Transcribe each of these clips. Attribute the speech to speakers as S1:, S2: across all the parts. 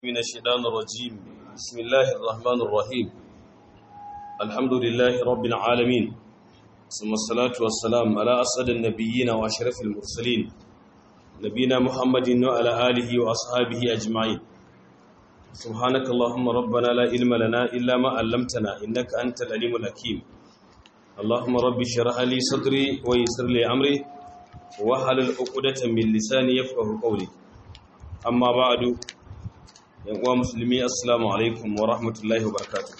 S1: من الشيطان الرجيم بسم الله الرحمن الرحيم الحمد لله رب العالمين ثم الصلاة والسلام على أسعد النبيين وأشرف المرسلين نبينا محمد وعلى آله وأصحابه أجمعين سبحانك اللهم ربنا لا علم لنا إلا ما علمتنا إنك أنت العليم الحكيم اللهم رب اشرح لي صدري ويسر لي أمري وحلل عقدة من لساني يفقه قولي أما بعد yan uwa musulmi assalamu alaikum wa rahmatullahi wa barakatuh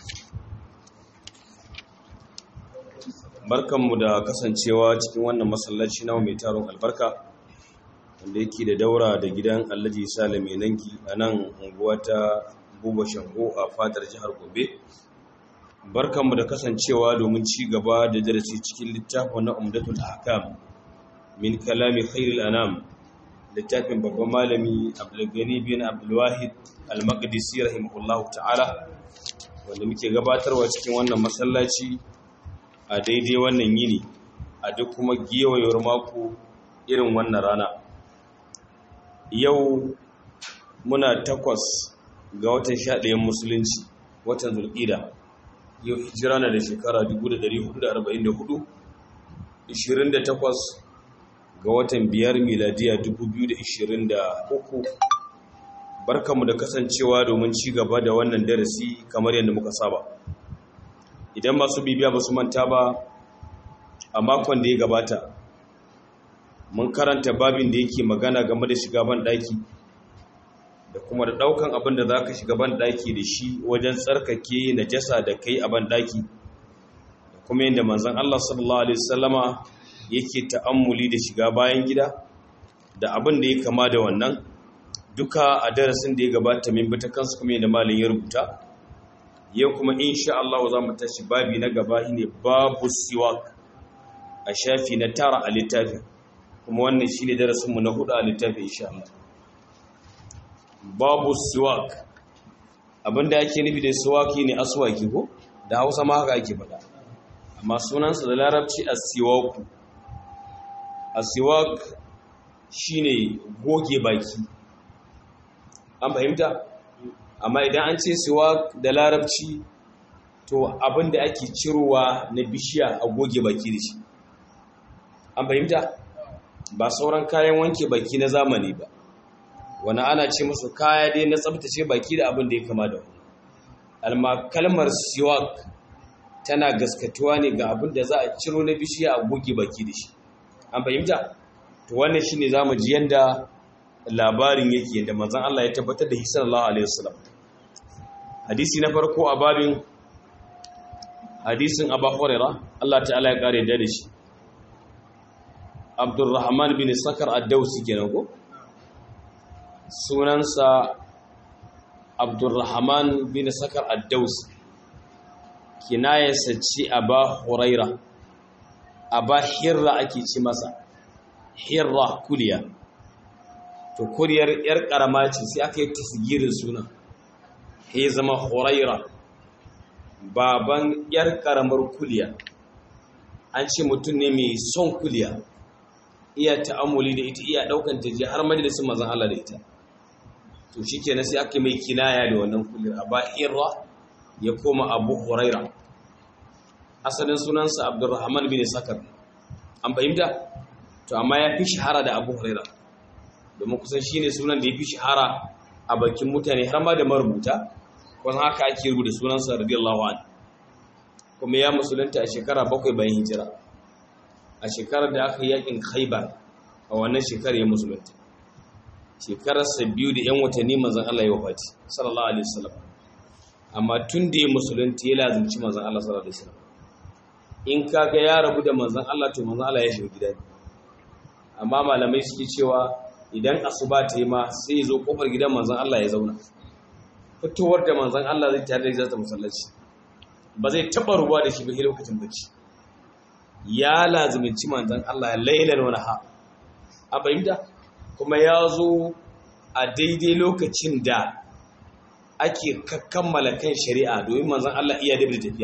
S1: barkanmu da kasancewa cikin wannan masallaci na mai taron albarka wanda yake da daura da gidan alhaji salame nanki a nan unguwa ta buba shango a fadar jihar gobe barkanmu da kasancewa domin ci gaba da darasi cikin littafin na umdatul ahkam min kalami khairul anam littafin babban malami abdulgani bin abdulwahid al-maqdisi rahimahullahu ta'ala wanda muke gabatarwa cikin wannan masallaci a daidai wannan yini a duk kuma gewayewar mako irin wannan rana yau muna takwas ga watan sha ɗayan musulunci watan zulƙida yau hijira na da shekara 1444 28 ga watan biyar miladiya 2023 barkanmu da kasancewa domin ci gaba da wannan darasi kamar yadda muka saba idan masu bibiya ba su manta ba a makon da ya gabata mun karanta babin da yake magana game da shiga ban daki da kuma da daukan abin da za ka shiga ban daki da shi wajen tsarkake najasa da kai a ban daki da kuma yadda manzon Allah sallallahu alaihi wasallama yake ta'ammuli da shiga bayan gida da abin da ya kama da wannan duka a darasin da ya gabata min bata kansu kuma yadda malin ya rubuta yau kuma insha Allah za mu tashi babi na gaba ne babu siwak a shafi na tara a littafi kuma wannan shi ne darasinmu na hudu a littafi insha Allah babu siwak abinda ake nufi da siwaki ne aswaki ko da hausa ma haka ake faɗa amma sunansa da larabci a siwaku asiwak shine goge baki an fahimta amma idan an ce siwak da larabci to abin da ake cirowa na bishiya a goge baki da shi an fahimta ba sauran kayan wanke baki na zamani ba wani ana ce musu kaya dai na tsabtace baki da abin da ya kama da wani alma kalmar siwak tana gaskatuwa ne ga abin da za a ciro na bishiya a goge baki da shi an fahimta to wannan shine zamu ji yanda labarin yake yanda manzon Allah ya tabbatar da sallallahu alaihi wasallam hadisi na farko a babin hadisin Abu Huraira Allah ta'ala ya kare da shi Abdurrahman bin Sakar ad-Dawsi kenan ko sunansa Abdurrahman bin Sakar ad-Dawsi kinayarsa ce Abu Huraira Aba Hirra ake ci masa Hirra kuliya to kuriyar yar karama ce sai aka yi tasgirin suna ya zama Huraira baban yar karamar kuliya an ce mutum ne mai son kuliya iya ta'amuli da ita iya daukan ta je har majalisin manzon Allah da ita to shikenan sai aka mai kinaya da wannan kuliyar Aba Hirra ya koma Abu Huraira asalin sunansa abdurrahman bin sakar an fahimta to amma ya fi shahara da abu huraira domin kusan shine sunan da ya fi shahara a bakin mutane har ma da marubuta kuma haka ake rubuta sunansa radiyallahu anhu kuma ya musulunta a shekara bakwai bayan hijira a shekarar da aka yi yakin khaibar a wannan shekarar ya musulunta shekararsa biyu da yan watanni manzon Allah ya wafati sallallahu alaihi wasallam amma tun da ya musulunta ya lazimci manzon Allah sallallahu alaihi wasallam in kaga ya rabu da manzan Allah to manzan Allah ya shiga gida ne amma malamai suke cewa idan asuba ta yi ma sai ya zo kofar gidan manzan Allah ya zauna fitowar da manzan Allah zai tare da zata masallaci ba zai taba ruwa da shi ba lokacin bacci ya lazuminci manzan Allah lailan wani ha a bayyana kuma ya zo a daidai lokacin da ake kammala kan shari'a domin manzan Allah iya da tafiya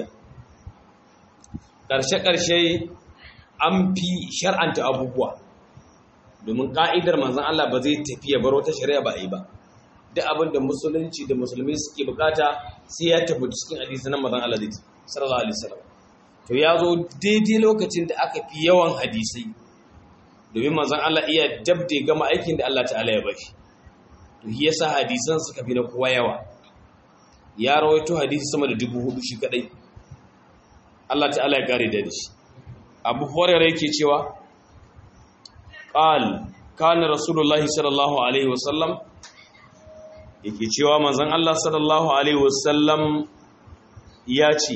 S1: ƙarshe-ƙarshe an fi shar'anta abubuwa domin ƙa'idar manzan Allah ba zai tafi ya bar wata shari'a ba a yi ba duk abin da musulunci da musulmi suke bukata sai ya tabbata cikin hadisi na manzon Allah sallallahu alaihi wasallam to ya zo daidai lokacin da aka fi yawan hadisai domin manzon Allah iya dabde gama aikin da Allah ta'ala ya bashi to shi yasa hadisan suka fi na kowa yawa ya rawaito hadisi sama da dubu hudu shi kadai Allah ta'ala ya kare da shi Abu Hurairah yake cewa qal kana rasulullahi sallallahu alaihi wasallam yake cewa manzon Allah sallallahu alaihi wasallam ya ce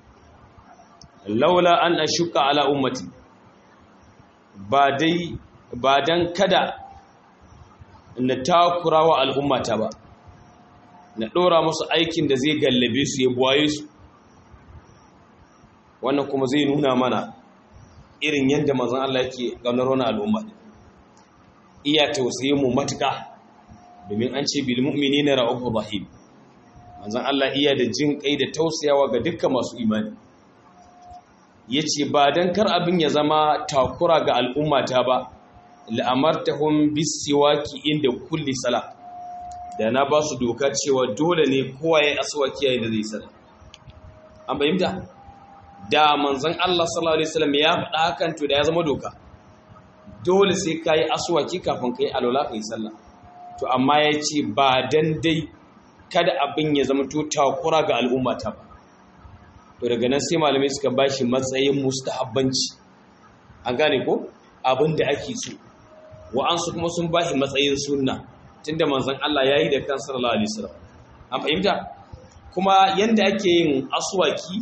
S1: laula an ashuka ala ummati ba dai ba dan kada na takura wa al'ummata ba na ɗora musu aikin da zai gallabe su ya buwaye su wannan kuma zai nuna mana irin yadda manzon Allah yake gaunar wani al'umma iya tausaye mu matuka domin an ce bil mu'minina ra'ufur rahim manzon Allah iya da jin kai da tausayawa ga dukkan masu imani yace ba dan kar abin ya zama takura ga al'ummata ba la'amartahum bisiwaki inda kulli sala da na ba su doka cewa dole ne kowa ya aswaki yayin da zai sala an bayyana da manzon Allah sallallahu alaihi wasallam ya faɗa hakan to da ya zama doka dole sai kai aswaki kafin kai alwala kai sallah to amma yace ba dan dai kada abin ya zama to takura ga al'umma ta ba to daga nan sai malamai suka bashi matsayin mustahabbanci an gane ko abin da ake so wa'ansu kuma sun bashi matsayin sunna tunda manzon Allah yayi da kan sallallahu alaihi wasallam an fahimta kuma yanda ake yin aswaki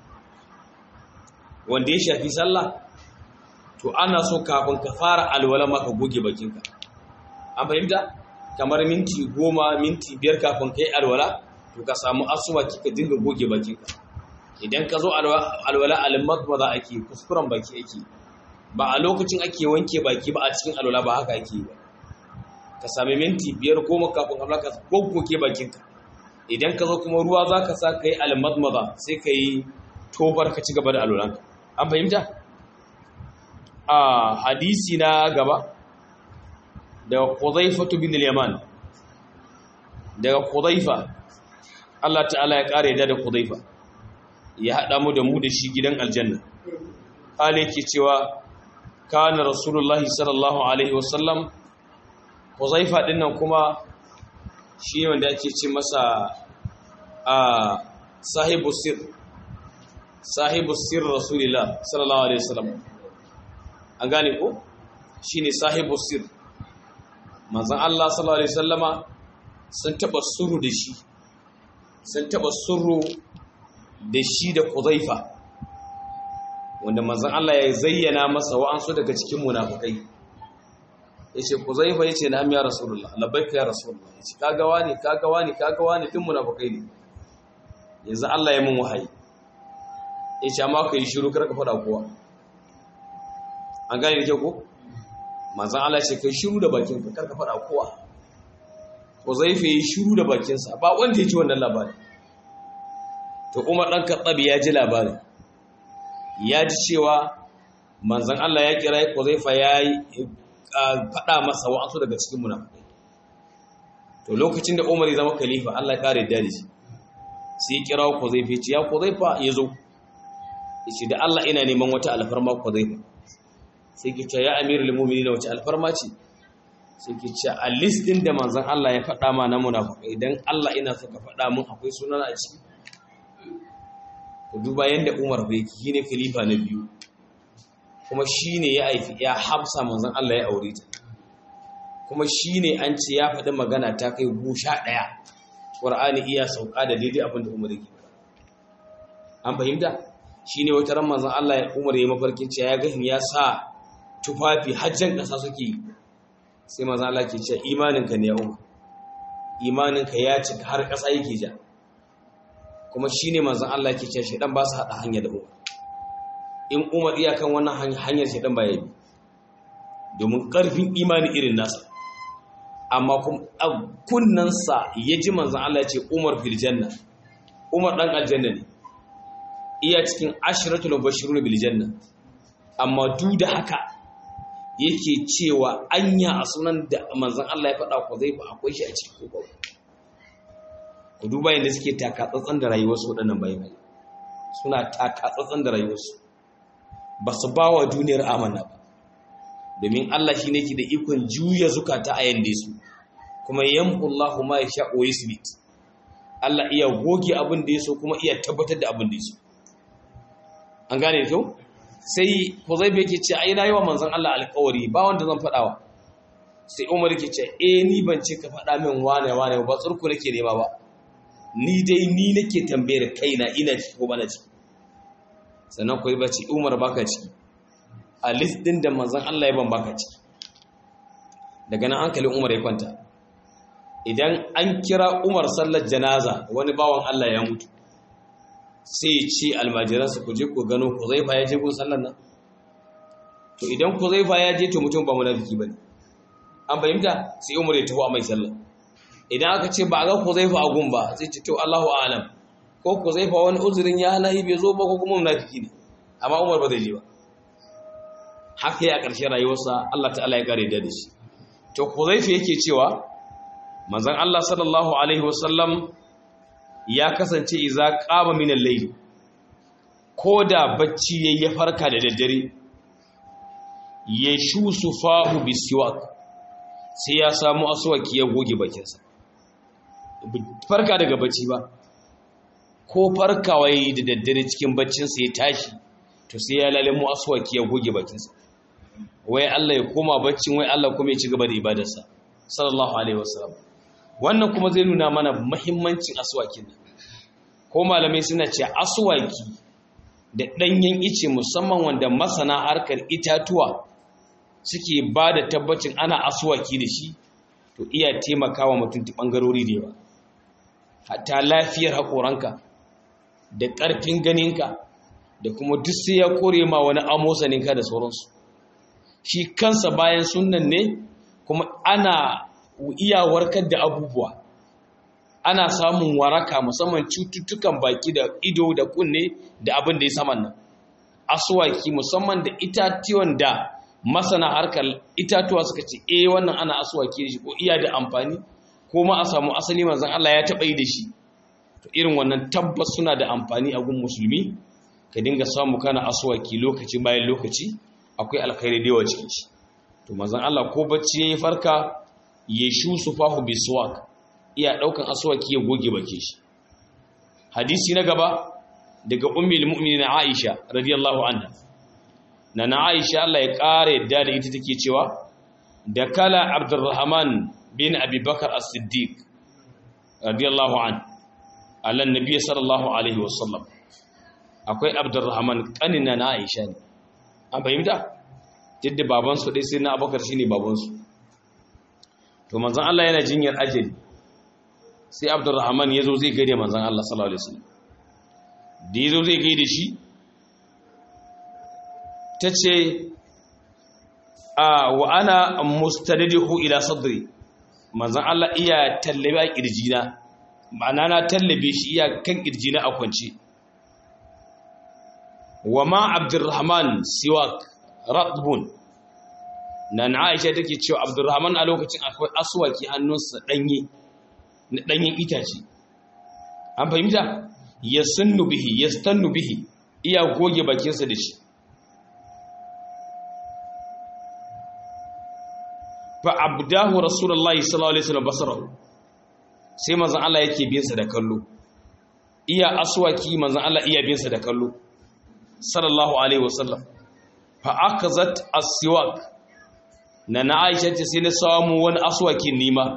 S1: wanda ya shafi sallah to ana so kafin ka fara alwala maka goge bakinka an fahimta kamar minti goma minti biyar kafin ka yi alwala to ka samu aswaki ka dinga goge bakinka idan ka zo alwala alimak ba za a ke kuskuren baki ake ba a lokacin ake wanke baki ba a cikin alwala ba haka ake ba ka sami minti biyar goma kafin alwala ka goggoge bakinka idan ka zo kuma ruwa za ka sa ka yi alimak sai ka yi tobar ka ci gaba da alwalanka an fahimta a hadisi na gaba daga Qudhaifatu bin al-Yaman daga Qudhaifa Allah ta'ala ya kare da da Qudhaifa ya hada mu da mu da shi gidan aljanna hali yake cewa kana rasulullahi sallallahu alaihi wasallam Qudhaifa din nan kuma shi wanda ake ce masa a sahibu sir sahibu sir rasulillah sallallahu alaihi wasallam an gane ko shine sahibu sir manzon Allah sallallahu alaihi wasallama sun taba suru da shi sun taba suru da shi da Qudhaifa wanda manzon Allah ya zayyana masa wa'ansu daga cikin munafikai yace Qudhaifa yace na ya rasulullah labbaika ya rasulullah yace kaga wani kaga wani kaga wani din munafikai ne yanzu Allah ya mun wahayi yace amma kai shiru kar ka fada kowa an gane da kyau ko manzan Allah ce kai shiru da bakinka karka faɗa kowa ko zai fi yi shiru da bakinsa ba wanda ya ci wannan labarin to umar ɗan katsabi ya ji labarin ya ji cewa manzan Allah ya kira ko zai fa ya yi faɗa masa wa'ansu daga cikin munafukai to lokacin da umar ya zama khalifa Allah ya kare da shi sai ya kira ko zai fi ya ko zai fa ya zo ya ce da Allah ina neman wata alfarma ko zai fa sai ke ce ya amirul mu'minin wace alfarma ce sai ke ce a list din da manzon Allah ya faɗa ma na munafikai idan Allah ina so ka faɗa mun akwai sunan a ciki ku duba yanda Umar bai ki ne khalifa na biyu kuma shine ya aifi ya Hafsa manzon Allah ya aure ta kuma shine an ce ya faɗi magana ta kai gusha ɗaya Qur'ani iya sauka da daidai abin da Umar yake an fahimta shine wata ran manzon Allah ya Umar ya mafarkin cewa ya ga ya sa tufafi hajjan ƙasa suke sai maza Allah ke cewa imaninka ne ya umar imaninka ya cika har ƙasa yake ja kuma shi ne manzan Allah ke cewa shaidan ba su haɗa hanya da umar in umar iyakan wannan hanyar shaidan ba ya bi domin ƙarfin imani irin nasa amma kunnansa ya ji manzan Allah ya ce umar fil janna umar ɗan aljanna ne iya cikin ashiratul bashirun bil janna amma duk da haka yake cewa anya a sunan da manzan Allah ya faɗa ko zai fa akwai shi a cikin ko ku duba yadda suke takatsatsan da rayuwarsu waɗannan bayan suna takatsatsan da rayuwarsu ba su ba wa duniyar amana ba domin Allah shi ne ke da ikon juya zukata a yande su kuma yamhullahu ma ya sha'o yusbit Allah iya goge abin da ya so kuma iya tabbatar da abin da ya so an gane da kyau sai Huzaifa yake ce ai na yi wa manzon Allah alƙawari ba wanda zan faɗawa sai Umar yake ce eh ni ban ce ka faɗa min wane wane ba tsurku nake nema ba ni dai ni nake tambayar kaina ina ciki ko bana ciki sannan ku ba ce Umar baka ciki a list din da manzon Allah ya ban baka ciki daga nan hankalin Umar ya kwanta idan an kira Umar sallar janaza wani bawan Allah ya mutu sai ya ce almajiransa ku je ku gano Huzaifa ya je gun sallar nan to idan Huzaifa ya je to mutum ba munafiki bane an fahimta sai Umar ya tafi a mai sallah idan aka ce ba a ga Huzaifa a gun ba sai ce to Allahu a'lam ko Huzaifa wani uzurin ya halahi bai zo ba ko kuma munafiki ne amma Umar ba zai je ba haka ya ƙarshen rayuwarsa Allah ta'ala ya kare da shi to Huzaifa yake cewa manzon Allah sallallahu alaihi wasallam ya kasance iza qama min al-layl koda bacci yayi ya farka da daddare ya shusu fahu bisiwak sai ya samu aswaki ya goge bakinsa farka daga bacci ba ko farkawa yayi da daddare cikin baccinsa ya tashi to sai ya lalamu aswaki ya goge bakinsa wai Allah ya koma baccin wai Allah kuma ya ci gaba da ibadarsa sallallahu alaihi wasallam wannan kuma zai nuna mana muhimmancin aswakin nan ko malamai suna ce aswaki da danyen ice musamman wanda masana harkar itatuwa suke ba da tabbacin ana aswaki da shi to iya taimakawa mutum ta bangarori da yawa hatta lafiyar haƙoranka da ƙarfin ganinka da kuma duk sai ya kore ma wani amosaninka da sauransu shi kansa bayan sunan ne kuma ana iya warkar da abubuwa ana samun waraka musamman cututtukan baki da ido da kunne da abin da ya saman nan asuwaki musamman da itatuwan da masana harkar itatuwa suka ce eh wannan ana asuwaki da shi ko iya da amfani ko ma a samu asali manzon Allah ya taɓa yi da shi to irin wannan tabbas suna da amfani a gun musulmi ka dinga samu kana asuwaki lokaci bayan lokaci akwai alkhairi da yawa cikin shi to manzon Allah ko bacci yayi farka ya shu sufahu biswak iya daukan aswaki ya goge bake shi hadisi na gaba daga ummul mu'minin Aisha radiyallahu anha nana Aisha Allah ya kare yadda da ita take cewa da kala Abdurrahman bin Abi Bakar As-Siddiq radiyallahu an ala nabi sallallahu alaihi wasallam akwai Abdurrahman kanina na Aisha ne an fahimta yadda babansu ɗai sai na abokar shi ne babansu to manzan Allah yana jinyar ajali sai abdurrahman ya zo zai gaida manzan Allah sallallahu alaihi wasallam da ya zo zai gaida shi ta ce a wa ana mustadidihu ila sadri manzan Allah iya tallabe a kirjina ma'ana na tallabe shi iya kan kirjina a kwance wa ma abdurrahman siwak ratbun nan aisha take cewa abdurrahman a lokacin akwai aswaki hannunsa danye na danyen itace an fahimta yasunnu bihi yastannu bihi iya goge bakinsa da shi fa abdahu rasulullahi sallallahu alaihi wasallam basarahu sai manzon Allah yake bin sa da kallo iya aswaki manzon Allah iya bin sa da kallo sallallahu alaihi wasallam fa akazat as-siwak na na Aisha ce sai na samu wani aswakin nima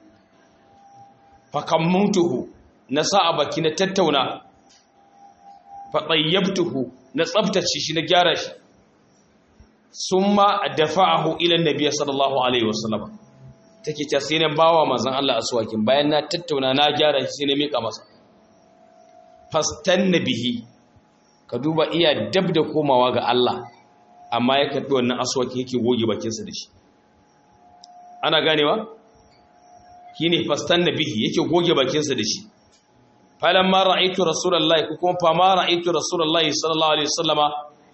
S1: fa kammuntuhu na sa a baki na tattauna fa tayyabtuhu na tsaftace shi na gyara shi summa dafa'ahu ila an-nabiy sallallahu alaihi wasallam take ta sai na bawa manzon Allah aswakin bayan na tattauna na gyara shi sai na mika masa fastanna bihi ka duba iya dab da komawa ga Allah amma ya karɓi wannan aswaki yake goge bakinsa da shi ana ganewa shi ne fastan na bihi yake goge bakinsa da shi falon ma ra'aitu rasulallah ko kuma fama ra'aitu rasulallah sallallahu alaihi wasallama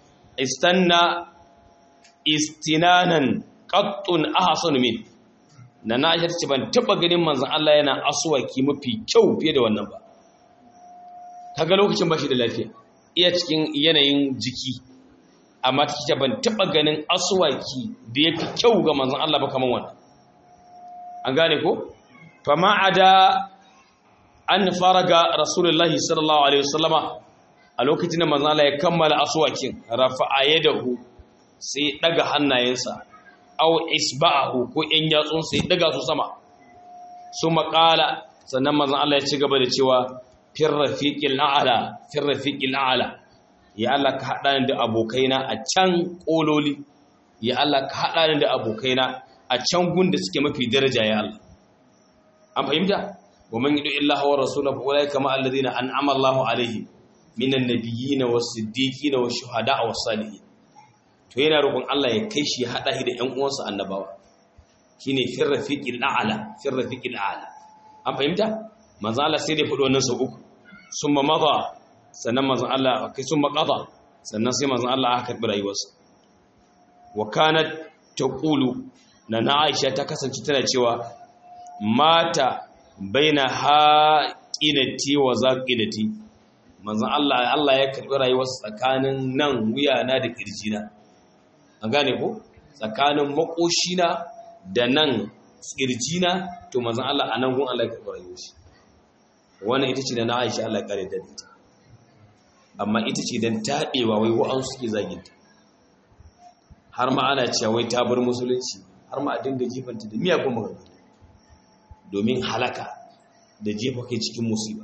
S1: istanna istinanan qattun ahsanu min na na aisha ce ban taba ganin manzon Allah yana aswaki mafi kyau fiye da wannan ba kaga lokacin bashi da lafiya iya cikin yanayin jiki amma ta ce ban taba ganin aswaki da yafi kyau ga manzon Allah ba kaman wannan an gane ko fama ada an faraga rasulullahi sallallahu alaihi wasallama a lokacin da manzon Allah ya kammala aswakin rafa'a yadahu sai daga hannayensa aw isba'ahu ko in yatsun sai daga su sama su maƙala sannan manzon Allah ya ci gaba da cewa fir rafiqil a'la fir rafiqil a'la ya Allah ka hada ni da abokaina a can kololi ya Allah ka hada ni da abokaina a can gun da suke mafi daraja ya Allah an fahimta wa man yudu illahi wa rasulahu fa ulaika ma alladhina an'ama Allahu alaihim minan nabiyyin was-siddiqin wash-shuhada'i was-salihin to yana roƙon Allah ya kai shi ya haɗa shi da ‘yan uwansa annabawa shi ne fin rafiƙin a'ala fin rafiƙin a'ala an fahimta manzan Allah sai da faɗo wannan sau uku sun ma maza sannan manzan Allah kai sun maƙaza sannan sai manzan Allah aka karɓi rayuwarsa wa kana ta ƙulu na na aisha ta kasance tana cewa mata baina haƙinati wa zaƙinati manzan Allah Allah ya karɓi rayuwarsa tsakanin nan wuyana da ƙirjina an gane ko tsakanin makoshina da nan tsirjina to mazan Allah a nan gun Allah ya karɓi rayuwar shi wannan ita ce da na Aisha Allah ya kare da ita amma ita ce dan taɗewa wai wa'an suke zaginta har ma ana cewa wai ta bar musulunci har ma a dinga jifanta da miyagun magana domin halaka da jefa kai cikin musiba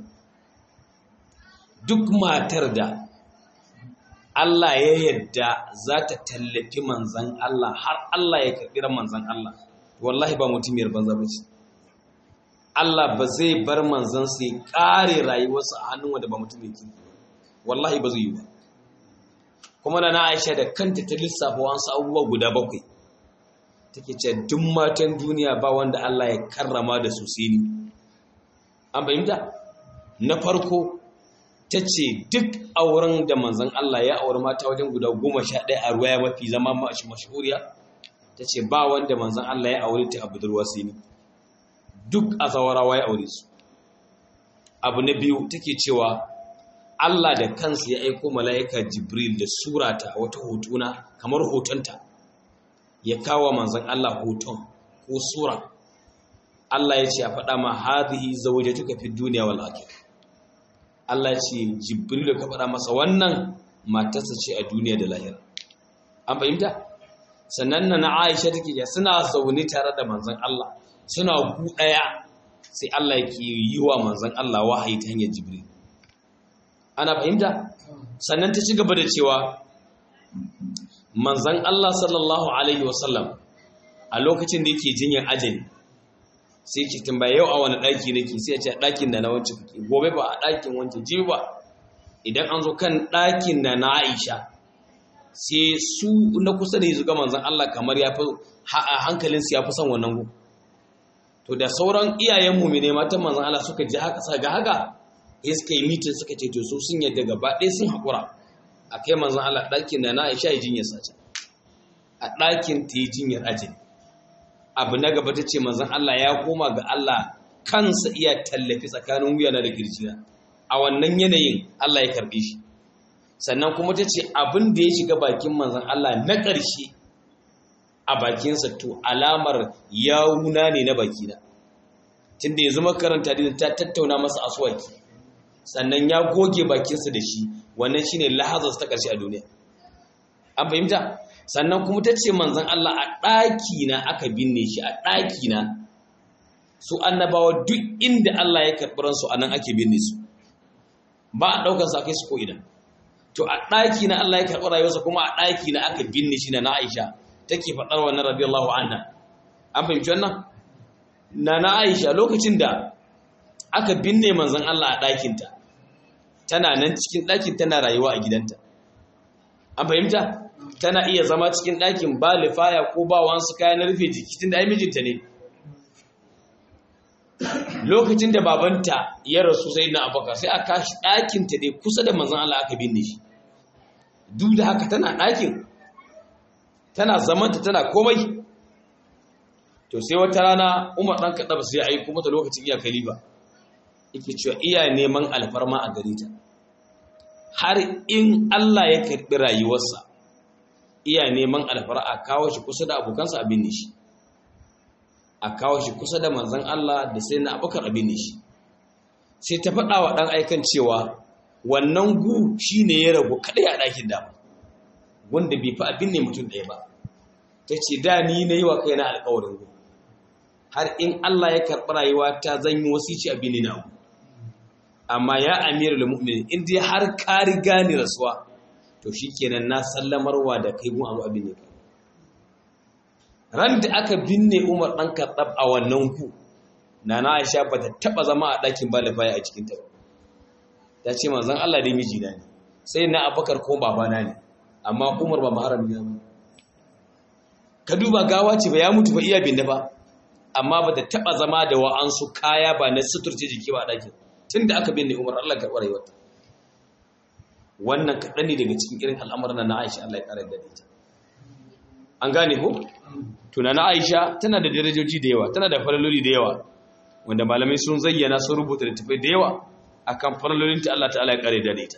S1: duk matar da Allah ya yadda za ta tallafi manzan Allah har Allah ya karɓi ran manzan Allah wallahi ba mutumiyar banza ba ce Allah ba zai bar manzan sai ƙare rayuwarsa a hannun wanda ba mutumin kirki wallahi ba zai yi ba kuma na Aisha da kanta ta lissafa wasu abubuwa guda bakwai take ce duk matan duniya ba wanda Allah ya karrama da su sai ni an fahimta na farko ta ce duk auren da manzan Allah ya auri mata wajen guda goma sha ɗaya a ruwa ya mafi zama mashi mashahuriya ta ce ba wanda manzan Allah ya auri ta a budurwa sai ni duk a zawarawa ya aure su abu na biyu take cewa Allah da kansa ya aiko mala'ika Jibril da surata a wata hotuna kamar hotonta ya kawo manzan Allah hoton ko sura Allah ya ce a faɗa ma hadhihi zawjatuka fi dunya wal akhirah Allah ya ce Jibril ka faɗa masa wannan matarsa ce a duniya da lahira an fahimta sannan na Aisha take ya suna zaune tare da manzan Allah suna gu ɗaya sai Allah yake yi wa manzan Allah wahayi ta hanyar Jibril ana fahimta sannan ta ci gaba da cewa manzan Allah sallallahu alaihi wasallam a lokacin da yake jinyar ajali sai ki tambaya yau a wani ɗaki nake sai a ce ɗakin da na wance kuke gobe ba a ɗakin wance ji ba idan an zo kan ɗakin da na Aisha sai su na kusa da yanzu ga manzan Allah kamar ya fi hankalinsu ya fi son wannan gu to da sauran iyayen mu ne matan manzan Allah suka ji haka ga haka ya suka yi mitin suka ce to su sun yadda gaba ɗaya sun haƙura a kai manzan Allah ɗakin da na Aisha ya jinyar sace a ɗakin ta yi jinyar ajali abu na gaba ta ce manzan Allah ya koma ga Allah kansa iya tallafi tsakanin wuyana da girjina a wannan yanayin Allah ya karɓe shi sannan kuma ta ce abin da ya shiga bakin manzan Allah na ƙarshe a bakinsa to alamar yawuna ne na bakina tunda yanzu makaranta da ta tattauna masa aswaki sannan ya goge bakinsa da shi wannan shine lahazarsa ta ƙarshe a duniya an fahimta sannan kuma ta ce manzan Allah a ɗakina aka binne shi a ɗakina su annabawa duk inda Allah ya karɓi ransu a nan ake binne su ba a ɗaukar sa kai su ko ina to a ɗakina Allah ya karɓi rayuwarsa kuma a ɗakina aka binne shi na na Aisha take faɗar wannan radiyallahu anha an fahimci wannan na na Aisha lokacin da aka binne manzan Allah a ɗakinta tana nan cikin ɗakin tana rayuwa a gidanta an fahimta tana iya zama cikin ɗakin ba lifaya ko ba wasu kayan rufe jiki tun da ai mijinta ne lokacin da babanta ya rasu sai na abaka sai a kashi ɗakinta dai kusa da manzan Allah aka binne shi duk da haka tana ɗakin tana zamanta tana komai to sai wata rana umar ɗan kaɗa sai ya aiko mata lokacin iya kaliba yake cewa iya neman alfarma a gare ta har in Allah ya karɓi rayuwarsa iya neman alfarma a kawo shi kusa da abokansa abin ne shi a kawo shi kusa da manzan Allah da sai na abokan abin ne shi sai ta faɗa wa ɗan aikan cewa wannan gu shi ne ya ragu kaɗai a ɗakin dama wanda bai fi abin ne mutum ɗaya ba ta ce da ni na yi wa kai na alƙawarin gu har in Allah ya karɓi rayuwa ta zan yi wasici abin ne na abu amma ya amiru da mu'minin in dai har ka riga ni rasuwa to shikenan na sallamarwa da kai gun abu abin ne kai ran da aka binne Umar dan Khattab a wannan ku nana Aisha ba ta taba zama a ɗakin balifaya a cikin ta ta ce manzon Allah dai miji na ne sai na Abubakar ko babana ne amma Umar ba maharami ne ka duba gawa ce ba ya mutu ba iya binne ba amma ba ta taba zama da wa'ansu kaya ba na suturce jiki ba a ɗakin tun da aka binne umar Allah karɓar rayuwarta wannan kaɗan ne daga cikin irin al'amuran na Aisha Allah ya ƙara da ita an gane ko tuna na Aisha tana da darajoji da yawa tana da falaloli da yawa wanda malamai sun zayyana sun rubuta littafai da yawa akan falalolin ta Allah ta'ala ya ƙara da ita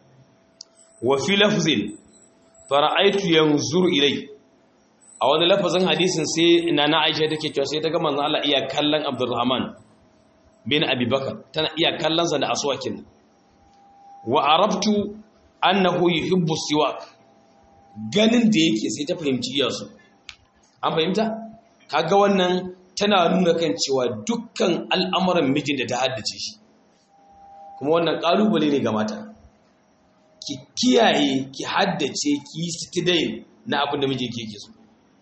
S1: wa fi lafzin fara'aitu yanzuru ilai a wani lafazin hadisin sai na na Aisha take cewa sai ta ga manzon Allah iya kallon Abdurrahman bin abubakar tana iya kallonsa da aswakin wa arabtu annahu yuhibbu siwak ganin da yake sai ta fahimci iyasu an fahimta kaga wannan tana nuna kan cewa dukkan al'amuran mijin da ta haddace shi kuma wannan kalubale ne ga mata ki kiyaye ki haddace ki yi stidain na abin da mijinki yake so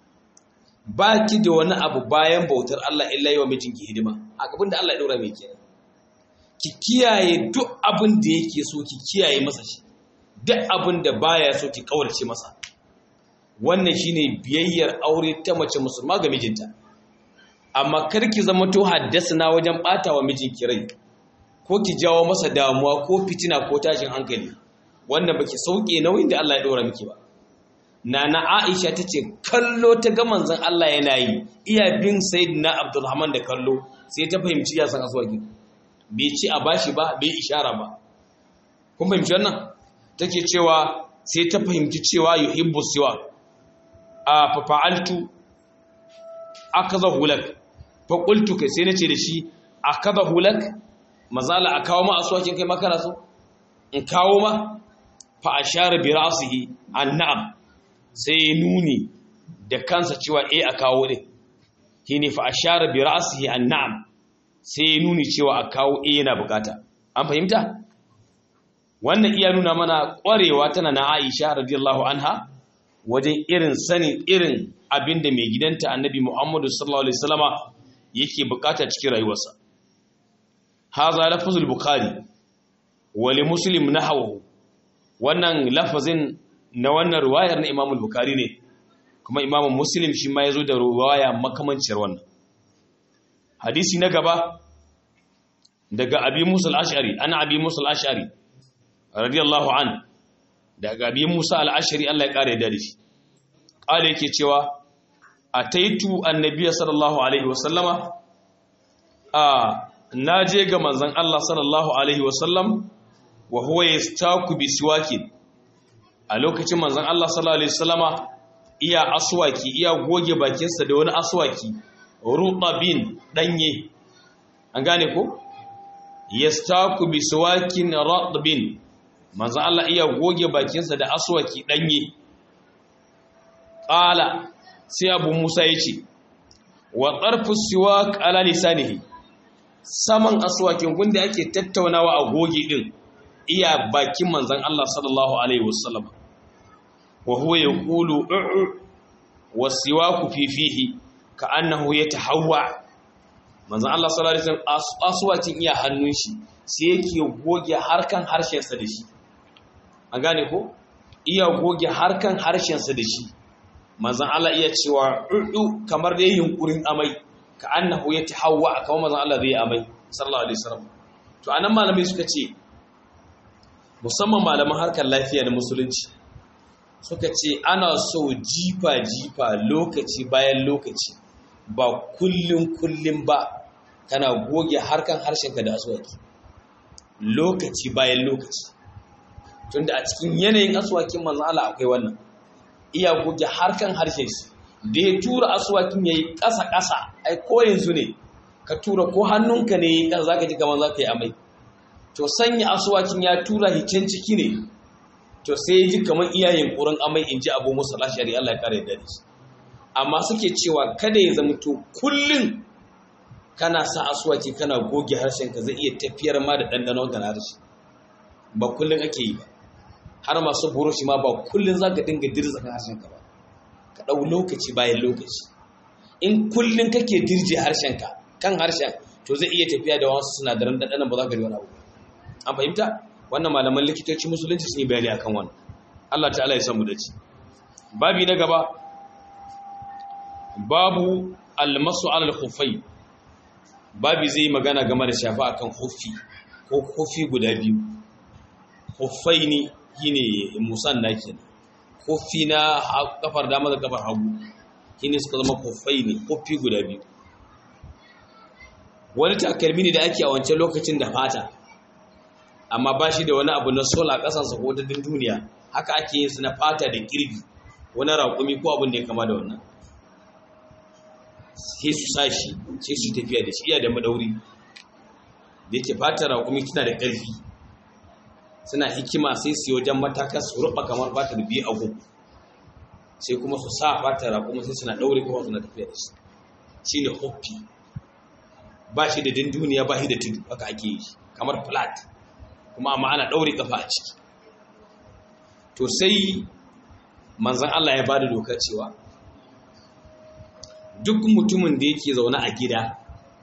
S1: ba ki da wani abu bayan bautar Allah illa yi wa mijinki hidima a abin da Allah ya ɗora mai kenan ki kiyaye duk abin da yake so ki kiyaye masa shi duk abin da baya so ki kawarce masa wannan shine biyayyar aure ta mace musulma ga mijinta amma kar ki zama to haddasa wajen bata wa mijinki rai ko ki jawo masa damuwa ko fitina ko tashin hankali wannan baki sauke nauyin da Allah ya ɗora miki ba Nana Aisha ta ce kallo ta ga manzon Allah yana yi iya bin Sayyidina Abdulrahman da kallo sai ta fahimci ya san aswaki bai ci a bashi ba bai ishara ba kun fahimci wannan take cewa sai ta fahimci cewa yuhibbu siwa a fa fa'altu akaza hulak fa qultu kai sai nace da shi akaza hulak mazala a kawo ma aswakin kai makara so in kawo ma fa ashara bi ra'sihi an na'am sai ya nuni da kansa cewa e a kawo ɗin shi ne fa a share bi ra'asihi an na'am sai ya nuni cewa a kawo e yana bukata an fahimta wannan iya nuna mana ƙwarewa tana na aisha radiyallahu anha wajen irin sanin irin abin da mai gidanta annabi muhammadu sallallahu alaihi wasallama yake bukata cikin rayuwarsa haza lafazul bukhari wa li muslim nahwahu wannan lafazin na wannan ruwayar na imamul bukari ne kuma imamun muslim shi ma ya zo da ruwaya makamanciyar wannan hadisi na gaba daga abi musa al'ashari ana abi musa al'ashari radiyallahu an daga abi musa al'ashari allah ya kare da shi ƙala yake cewa a taitu annabiya sallallahu alaihi wasallama a na je ga manzan allah sallallahu alaihi wasallam wa huwa yastaku bi siwakin a lokacin manzon Allah sallallahu alaihi wasallama iya aswaki iya goge bakinsa da wani aswaki rutabin danye an gane ko yastaku bi siwakin ratbin manzon Allah iya goge bakinsa da aswaki danye qala sai abu Musa yace wa tarfu siwak ala lisanihi saman aswakin gunda ake tattaunawa a goge din iya bakin manzon Allah sallallahu alaihi wasallam wa huwa yaqulu u'u wasiwaku fi fihi ka'annahu yatahawwa manzon Allah sallallahu alaihi wasallam aswakin iya hannun shi sai yake goge harkan harshen sa da shi an gane ko iya goge harkan harshen sa da shi manzon Allah iya cewa u'u kamar da yunkurin amai ka'annahu yatahawwa kamar manzon Allah zai amai sallallahu alaihi wasallam to anan malamai suka ce musamman malaman harkar lafiya da musulunci suka ce ana so jifa-jifa lokaci bayan lokaci ba kullum kullum ba kana goge harkan harshenka da aswaki lokaci bayan lokaci tunda a cikin yanayin aswakin manzon Allah akwai wannan iya goge harkan harshen shi da ya tura aswakin yayi ƙasa ƙasa ai ko yanzu ne ka tura ko hannunka ne kan zaka ji kamar zaka yi amai to sanya aswakin ya tura hicen ciki ne to sai ya ji kamar iyayen ƙurin amai in ji abu musa lashari Allah ya kare da shi amma suke cewa kada ya zama to kullum kana sa aswaki kana goge harshenka zai iya tafiyar ma da ɗanɗanon ga harshe ba kullum ake yi ba har masu burushi ma ba kullum za ka dinga dirza kan harshenka ba ka ɗau lokaci bayan lokaci in kullum kake dirje harshenka kan harshen to zai iya tafiya da wasu sinadaran ɗanɗanon ba za ka ji wani abu an fahimta wannan malaman likitoci musulunci sun yi bayani akan wannan Allah ta'ala ya samu dace babi na gaba babu almasu alal khufai babi zai magana game da shafa akan hufi ko hufi guda biyu hufai ne shine musanna kenan hufi na kafar dama da kafar hagu shine suka zama hufai ne hufi guda biyu wani takalmi ne da ake a wancan lokacin da fata amma ba shi da wani abu na sola ƙasansa ko ta duniya haka ake yin su na fata da kirgi wani raƙumi ko abin da ya kama da wannan sai su sa shi sai su tafiya da shi iya da madauri da yake fata raƙumi tana da ƙarfi suna hikima sai su yi wajen mataka su ruɓa kamar fata da biyu agu sai kuma su sa fata raƙumi sai suna ɗaure kuma suna tafiya da shi shi ne hoppi ba shi da dunduniya ba shi da tudu haka ake yi kamar flat kuma amma ana ɗaure kafa a ciki to sai manzan Allah ya bada doka cewa duk mutumin da yake zaune a gida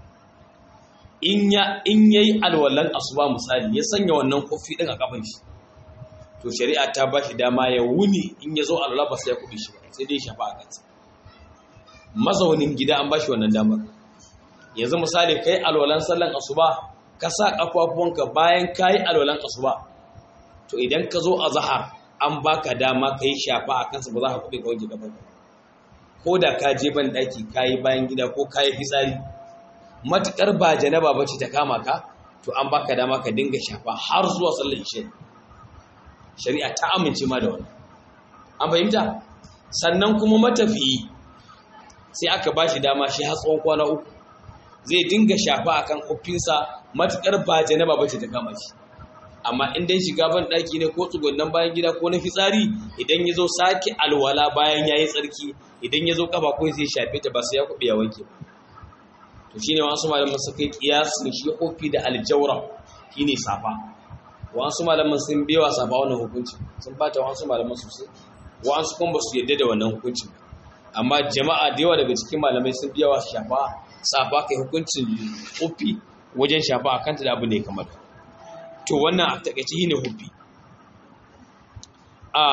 S1: in ya in yayi alwalan asuba misali ya sanya wannan kofi din a kafin shi to shari'a ta ba shi dama ya wuni in ya zo alwala ba sai ya kuɗi shi ba sai dai shafa a kansa mazaunin gida an ba shi wannan damar yanzu misali kai alwalan sallan asuba ka sa kafafuwanka bayan kayi alwalan asuba to idan ka zo a zahar an baka dama ka yi shafa a kansa ba za ka kuɗe ka wanke kafanka ko da ka je ban ɗaki ka yi bayan gida ko ka yi fitsari matuƙar ba janaba ba ce ta kama ka to an baka dama ka dinga shafa har zuwa sallar ishe shari'a ta amince ma da wannan an fahimta sannan kuma matafiyi sai aka ba shi dama shi har tsawon kwana uku zai dinga shafa akan kofinsa matuƙar ba janaba ba ce ta kama shi amma in dai shiga ban ɗaki ne ko tsugunnan bayan gida ko na fitsari idan ya zo sake alwala bayan ya yi tsarki idan ya zo kafa ko sai shafe ta ba sai ya kuɓe ya wanke ba to shine wasu malaman suka yi kiyasin shi kofi da aljawra shine safa wasu malaman sun bewa safa wannan hukunci sun bata wasu malaman sosai wasu kuma ba su yadda da wannan hukuncin amma jama'a da yawa daga cikin malamai sun biya wa shafa safa kai hukuncin kofi wajen shafa a kanta da abu ne kamar to wannan a takaice shine hufi a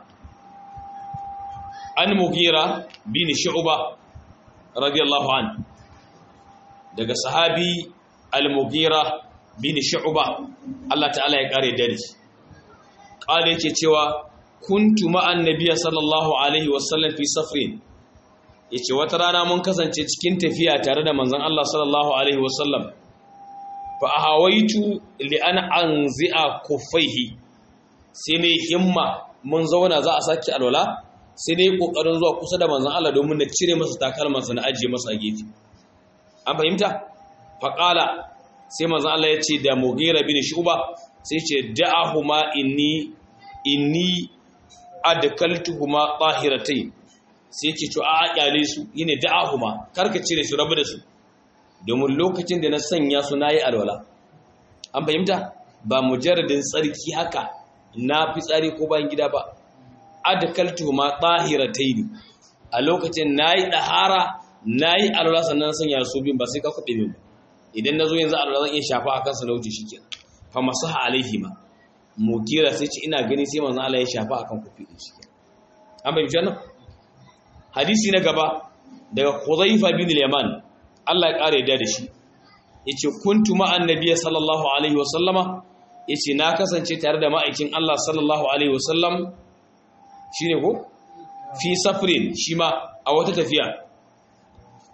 S1: an mugira bin shu'ba radiyallahu an daga sahabi al-mugira bin shu'ba Allah ta'ala ya kare dare kale yake cewa kuntu ma'an nabiyya sallallahu alaihi wasallam fi safrin yace wata rana mun kasance cikin tafiya tare da manzon Allah sallallahu alaihi wasallam fa ahawaitu li an anzi'a kuffaihi sai ne himma mun zauna za a saki alwala sai ne kokarin zuwa kusa da manzon Allah domin na cire masa takalmansa na ajiye masa a gefe an fahimta fa qala sai manzon Allah ya ce da Mughira bin Shu'ba sai ce da'ahuma inni inni adkaltuhuma tahiratayn sai yake to a kyale su yine da'ahuma karka cire su rabu da su domin lokacin da na sanya su nayi alwala an fahimta ba mujarradin tsarki haka na fi tsari ko bayan gida ba adkaltuhuma tahiratayn a lokacin nayi dahara nayi alwala sannan sanya su bin ba sai ka kuɗe min ba idan nazo yanzu alwala zan iya shafa akan sa na wuce shikenan fa masaha alaihima mukira sai ce ina gani sai manzo Allah ya shafa akan kufi din shi an bayyana wannan hadisi na gaba daga Khudhaifa bin al-Yaman Allah ya kare da shi yace kuntu ma annabiy sallallahu alaihi wa sallama yace na kasance tare da ma'aikin Allah sallallahu alaihi wa sallam shine ko fi safrin shi ma a wata tafiya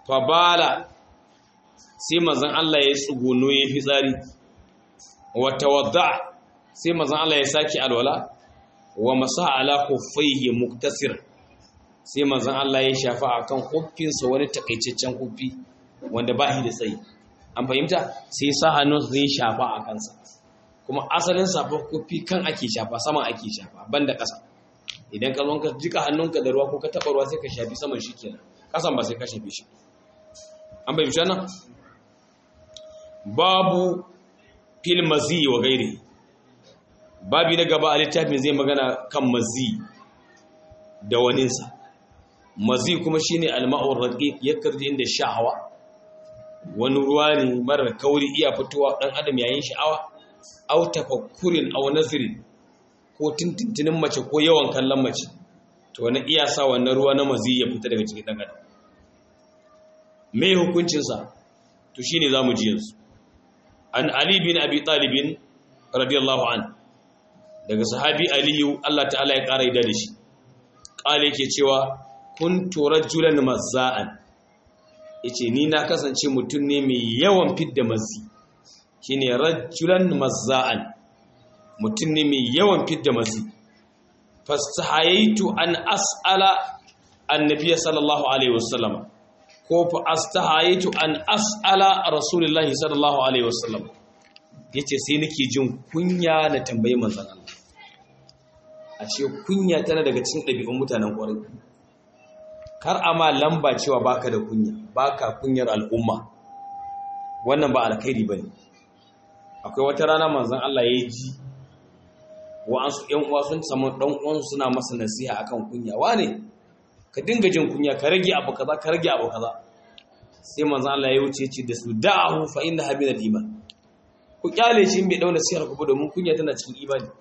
S1: fabala sai manzon Allah ya tsuguno ya fitsari wa tawadda sai manzon Allah ya saki alwala wa masaha ala khuffaihi muktasir sai manzon Allah ya shafa akan huffinsa wani takaitaccen huffi wanda ba shi da tsayi an fahimta sai sa hannun zai shafa a kansa kuma asalin safar huffi kan ake shafa saman ake shafa banda ƙasa idan ka zo ka jika hannunka da ruwa ko ka taɓa ruwa sai ka shafi saman shi kenan ƙasan ba sai ka shafe shi an fahimci nan babu fil mazi wa gairi babi na gaba a littafin zai magana kan mazi da waninsa mazi kuma shine alma'ur raqiq yakarji inda sha'awa wani ruwa ne marar kauri iya fitowa dan adam yayin sha'awa aw tafakkurin aw nazrin ko tintintinin mace ko yawan kallon mace to wani iya sa wannan ruwa na mazi ya fita daga cikin dan adam me hukuncin sa to shine zamu ji yanzu an ali bin abi talib radiyallahu an daga sahabi aliyu Allah ta'ala ya kara da shi kale yake cewa kuntu rajulan mazza'an yace ni na kasance mutum ne mai yawan fidda mazi shine rajulan mazza'an mutum ne mai yawan fidda mazi fastahayaitu an as'ala annabiy sallallahu alaihi wasallam ko fa astahayaitu an as'ala rasulullahi sallallahu alaihi wasallam yace sai nake jin kunya na tambayi manzon Allah a ce kunya tana daga cikin ɗabi'un mutanen ƙwarai kar a ma lamba cewa baka da kunya baka kunyar al'umma wannan ba alkhairi bane akwai wata rana manzon Allah ya ji wa'ansu ƴan uwa sun samu dan uwan suna masa nasiha akan kunya wane ka dinga jin kunya ka rage abu kaza ka rage abu kaza sai manzon Allah ya wuce ce da su da'ahu fa inna habina iman ku kyale shi bai dauna sihar ku domin kunya tana cikin imani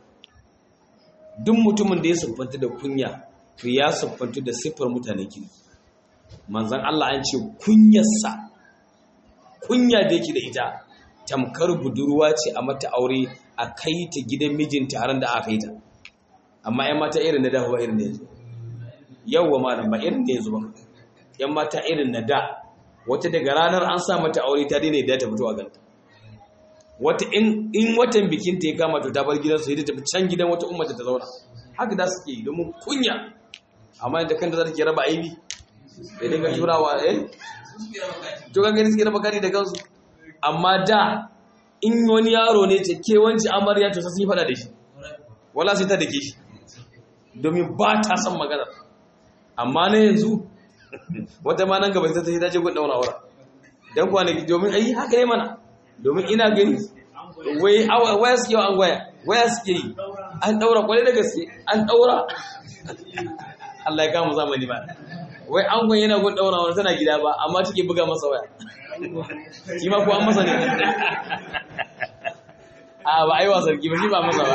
S1: duk mutumin da ya siffanta da kunya to ya siffanta da siffar mutane kiri manzan Allah an ce kunyarsa kunya da yake da ita tamkar budurwa ce a mata aure a kai ta gidan mijinta har da aka yi ta amma yan mata irin na da ba irin da yanzu yawwa malam ba irin da yanzu ba yan mata irin na da wata daga ranar an sa mata aure ta daina yadda ta fito a ganta wata in watan bikin ta ya kama to ta bar gidansu yadda tafi can gidan wata ummata ta zauna haka da suke yi domin kunya amma da kanta za ta ke raba aibi da dinga turawa eh to kan gani suke raba kari da kansu amma da in wani yaro ne ce ke wanci amarya to sai sun yi fada da shi wala sai ta dake shi domin ba ta son magana amma na yanzu wata ma nan gaba sai ta ta ce gun daura aura dan kwanaki domin ai haka ne mana domin ina gani wai waya suke an gwaya waya suke yi an daura kwarai da gaske an daura Allah ya kama zamani ba wai an gwaya yana gun daura wani tana gida ba amma take buga masa waya shi ma ko an masa ne a ba a yi wa sarki ba shi ba masa ba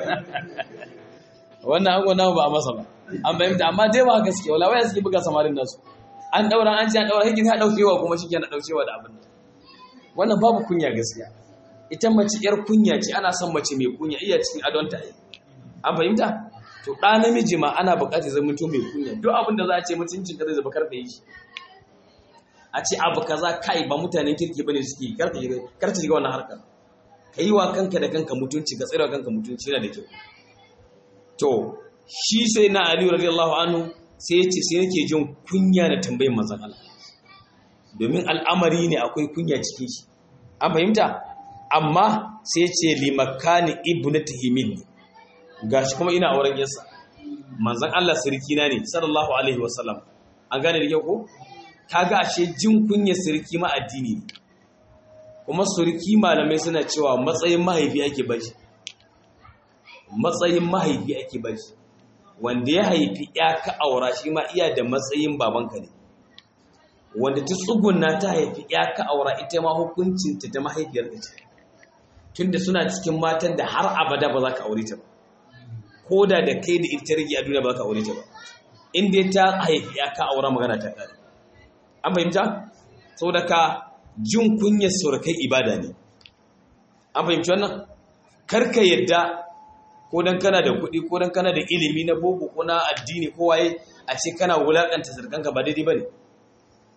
S1: wannan an gwana ba a masa ba an bayyanta amma dai ba gaske wala waya suke buga samarin nasu an daura an ce an daura hikin ha daukewa kuma shi ke na daukewa da abin wannan babu kunya gaskiya ita mace yar kunya ce ana son mace mai kunya iya cikin adonta yi an fahimta to ɗa namiji ma ana buƙatar zama to mai kunya duk abin da za a ce mutuncin ka zai zaba karfe yi a ce abu kaza kai ba mutanen kirki bane suke karfe karfe shiga wannan harkar ka yi wa kanka da kanka mutunci ka tsira kanka mutunci yana da kyau to shi sai na Ali radiyallahu anhu sai ya ce sai nake jin kunya da tambayin manzon Allah domin al'amari ne akwai kunya cikin shi an fahimta amma sai ce limakani ibnatihi minni gashi kuma ina auren yarsa manzon Allah sirki na ne sallallahu alaihi wasallam an gane da kyau ko kaga ashe jin kunya sirki ma addini ne kuma surki malamai suna cewa matsayin mahaifi ake bashi matsayin mahaifi ake bashi wanda ya haifi ya ka aura shi ma iya da matsayin babanka ne wanda ta tsuguna ta haifi ya ka aura ita ma hukuncinta ta mahaifiyar ta ce tunda suna cikin matan da har abada ba za ka aure ta ba ko da da kai da ita rage a duniya ba za ka aure ta ba inda ta haifi ya ka aura magana ta kare an fahimta saboda ka jin kunyar surukai ibada ne an fahimci wannan karka yadda ko dan kana da kuɗi ko dan kana da ilimi na boko ko na addini ko waye a ce kana wulakanta sarkanka ba daidai bane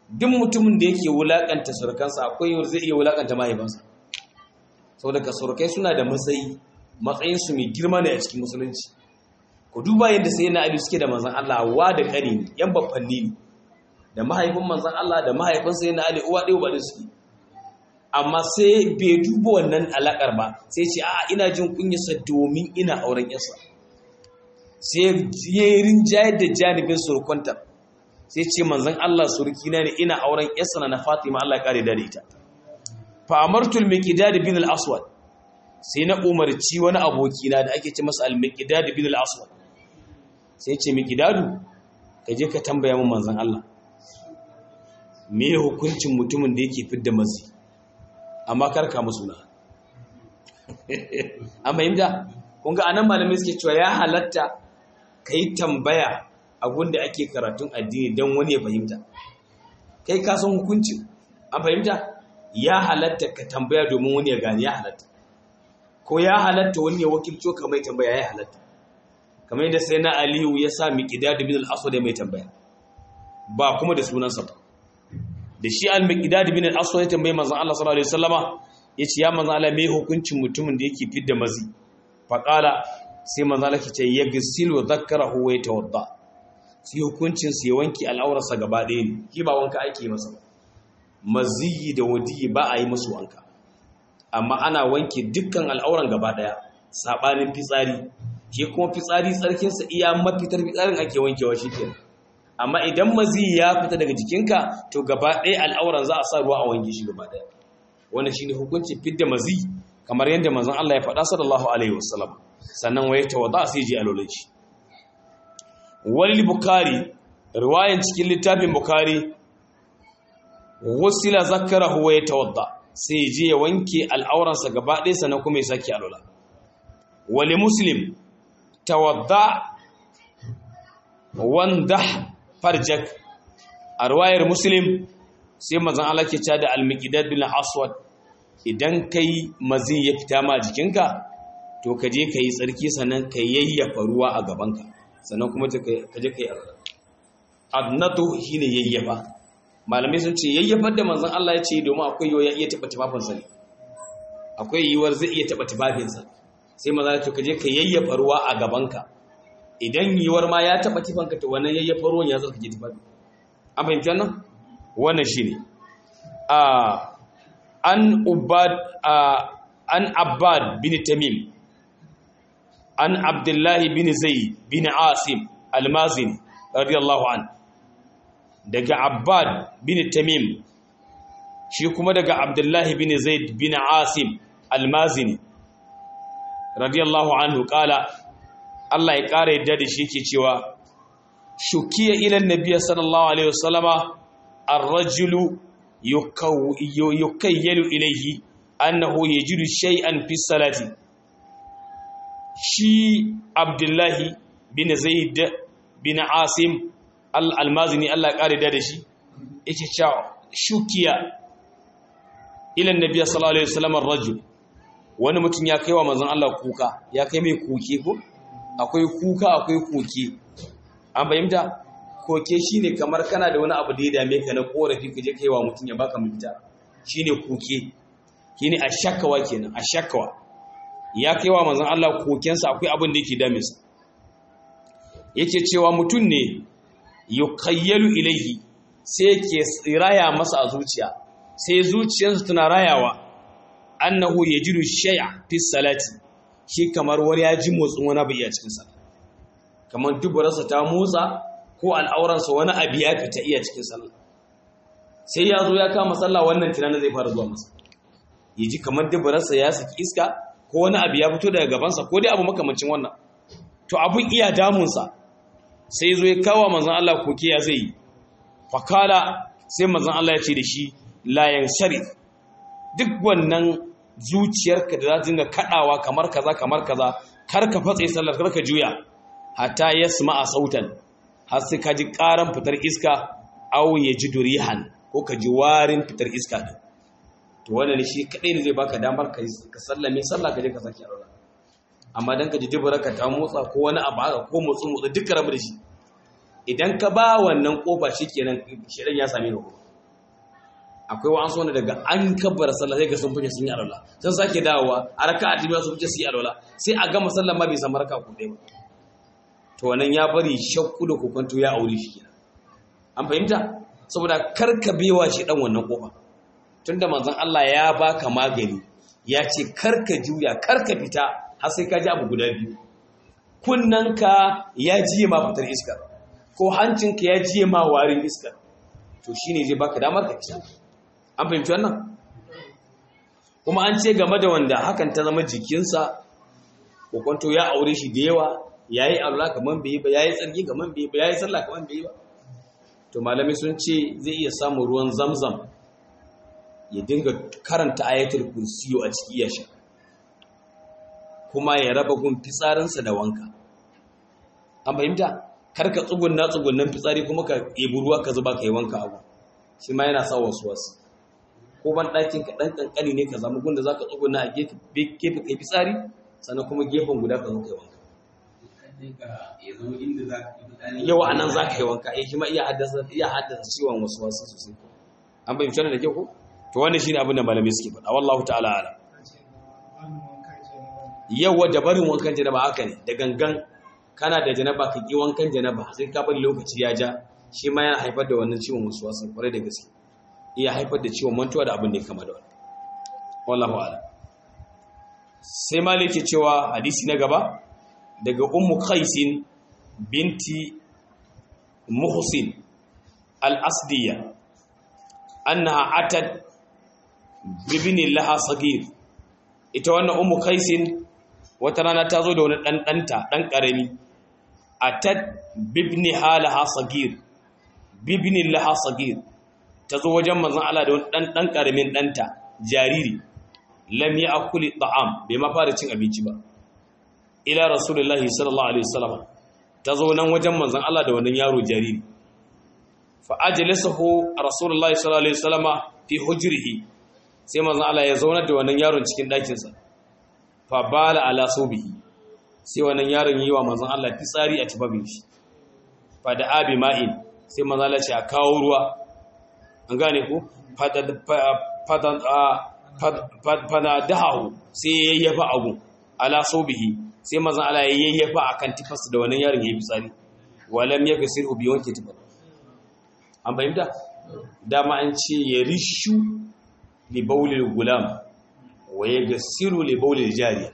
S1: duk mutumin da yake wulakanta surukansa akwai yau zai iya wulakanta mahaifansa saboda ka surukai suna da matsayi matsayinsu mai girma ne a cikin musulunci ku duba yadda sai na ali suke da manzan Allah wa da kare ne yan babbanni ne da mahaifin manzan Allah da mahaifin sai na ali uwa ɗaya ba da suke amma sai bai duba wannan alakar ba sai ce a ina jin kunyarsa domin ina auren yarsa sai ya yi rinjayar da janibin surukwantar sai ce manzan Allah surukina ne ina auren yarsa na Fatima Allah kare da ita fa amartul miqdad bin al-aswad sai na umarci wani abokina da ake ce masa al-miqdad bin al-aswad sai ce miqdadu ka je ka tambaya mun manzan Allah me hukuncin mutumin da yake fidda mazi amma karka musu na an fahimta kun ga anan malamai suke cewa ya halatta ka yi tambaya a gunda ake karatun addini don wani ya fahimta kai ka san hukuncin an fahimta ya halatta ka tambaya domin wani ya gani ya halatta ko ya halatta wani ya wakilco ka mai tambaya ya halatta kamar yadda sai na aliyu ya sa miqdad bin al-aswad mai tambaya ba kuma da sunansa ba da shi al-miqdad bin al-aswad ya tambaye manzon Allah sallallahu alaihi wasallama yace ya manzon Allah me hukuncin mutumin da yake fidda mazi fa qala sai manzon Allah yace yaghsilu dhakkarahu wa yatawadda sai hukuncin sai wanki al'aurarsa gaba ɗaya ne ki ba wanka ake masa maziyi da wadiyi ba a yi musu wanka amma ana wanke dukkan al'auran gaba ɗaya sabanin fitsari ke kuma fitsari tsarkinsa iya mafitar fitsarin ake wankewa shikenan amma idan mazi ya fita daga jikinka to gaba ɗaya al'auran za a sa ruwa a wanke shi gaba ɗaya wannan shine hukuncin fidda mazi kamar yadda manzon Allah ya faɗa sallallahu alaihi wasallam sannan waye tawadda sai ji alolin shi walil bukhari riwayan cikin littafin bukhari wasila zakarahu wa yatawadda sai je ya wanke al'auransa gaba ɗaya sannan kuma ya saki alola wali muslim tawadda wanda farjak a ruwayar muslim sai mazan Allah ke da al-miqdad bin aswad idan kai mazi ya fita ma jikinka to ka je ka yi tsarki sannan ka yayyafa ruwa a gabanka sannan kuma ka je ka yi arza adnatu shine yayyafa malamai sun ce yayyafar da manzon Allah ya ce domin akwai yiwuwar ya iya taɓa tufafinsa ne akwai yiwuwar zai iya taɓa tufafinsa sai maza ya ce ka je ka yayyafa ruwa a gabanka idan yiwuwar ma ya taɓa tufanka to wannan yayyafa ruwan ya zarka ke tufafi an fahimci wannan wannan shi ne an ubad an abbad bin tamim an abdullahi bin zaid bin asim almazini radiyallahu an daga abbad bin tamim shi kuma daga abdullahi bin zaid bin asim almazini radiyallahu anhu kala Allah ya ƙara yadda da shi ke cewa shukiya ilan nabiya sallallahu alaihi wasallama ar-rajulu yukayyalu ilayhi annahu yajidu shay'an fi salati shi abdullahi bin zaid bin asim al-almazini Allah ya ƙara da shi yake cewa shukiya ilan nabiya sallallahu alaihi wasallama ar-rajul wani mutum ya kaiwa manzon Allah kuka ya kai mai kuke ko akwai kuka akwai koke an fahimta koke shine kamar kana da wani abu da ya dame ka na korafi ka je kai wa mutum ya baka mafita shine koke shine ashakawa kenan ashakawa ya kai wa manzon Allah kokensa akwai abin da yake dame sa yake cewa mutum ne yukayyalu ilaihi sai yake raya masa a zuciya sai zuciyarsa tana rayawa annahu yajidu shay'a fi salati shi kamar wani ya ji motsin wani abu iya cikin sallah kamar duburarsa ta motsa ko al'auransa wani abu ya fita iya cikin sallah sai ya zo ya kama sallah wannan tunanin zai fara zuwa masa ya ji kamar duburarsa ya saki iska ko wani abu ya fito daga gabansa ko dai abu makamancin wannan to abun iya damunsa sai zo ya kawo manzon Allah koke ya zai yi fakala sai manzon Allah ya ce da shi la yansharif duk wannan zuciyarka da za ta dinga kadawa kamar kaza kamar kaza kar ka fatse sallar kar ka juya hatta yasma'a sautan har sai ka ji karan fitar iska aw ji durihan ko ka ji warin fitar iska din to wannan shi kadai ne zai baka damar ka ka sallame sallah ka je ka saki alwala amma dan ka ji dubura ka ta motsa ko wani abu haka ko motsi motsi duka rabu da shi idan ka ba wannan kofa shikenan shedan ya same ka akwai wa'ansu wanda daga an kabbara sallah sai ga sun fice sun yi alwala sun sake dawowa a raka a tibiya su fice su yi alwala sai a gama sallah ma bai samu raka ku ɗaya ba to wannan ya bari shakku da kokonto ya aure shi kenan an fahimta saboda karka bewa shi dan wannan kofa tunda manzon Allah ya baka magani ya ce karka juya karka fita har sai ka ji abu guda biyu kunnanka ya jiye ma fitar iskar ko hancinka ya jiye ma warin iskar to shine zai baka damar ka fita an fahimci wannan kuma an ce game da wanda hakan ta zama jikinsa kokonto ya aure shi da yawa yayi Allah kaman bai ba yayi tsarki kaman bai ba yayi sallah kaman bai ba to malami sun ce zai iya samun ruwan zamzam ya dinga karanta ayatul kursiyo a ciki ya sha kuma ya raba gun fitsarinsa da wanka an fahimta kar ka tsugunna tsugunnan fitsari kuma ka ɗebi ruwa ka zuba ka yi wanka abu shi ma yana sa wasu wasu ko ban ɗakin ka ɗan ƙanƙani ne ka zama gunda za ka tsugunna a gefe ka yi fitsari sannan kuma gefen guda ka zo ka yi wanka yau a nan za ka yi wanka ya shi ma iya haddasa ciwon wasu wasu sosai an fahimci wannan da kyau ko to wannan shine abin da malamai suke faɗa wallahu ta'ala ala yawa da barin wankan janaba haka ne da gangan kana da janaba ka ki wankan janaba sai ka bari lokaci ya ja shi ma yana haifar da wannan ciwon wasu wasu kwarai da gaske iya haifar da ciwon mantuwa da abin da ya kama da wani wallahu ala sai malik ke cewa hadisi na gaba daga ummu qaisin binti muhsin al-asdiya annaha atat bibini laha sagir ita wannan ummu qaisin wata rana ta zo da wani dan danta dan karami atat bibni halaha sagir bibni laha sagir ta zo wajen manzon Allah da wani dan dan karamin danta jariri lam ya'kuli ta'am bai ma fara cin abinci ba ila rasulullahi sallallahu alaihi wasallam ta zo nan wajen manzon Allah da wannan yaro jariri fa ajlasahu rasulullahi sallallahu alaihi wasallama fi hujrihi sai manzon Allah ya zauna da wannan yaron cikin ɗakin sa fa bala ala subihi sai wannan yaron yi wa manzon Allah fitsari a tibabin shi fa da abi ma'in sai manzon Allah ya kawo ruwa an gane ku fadan fada dahu sai yayyafa abu ala subihi sai manzon Allah ya yayyafa akan tifarsa da wannan yaron yayi fitsari walam yaghsilu bi wanke tifar an fahimta dama an ce ya rishu li baulil gulam wa yaghsilu li baulil jariya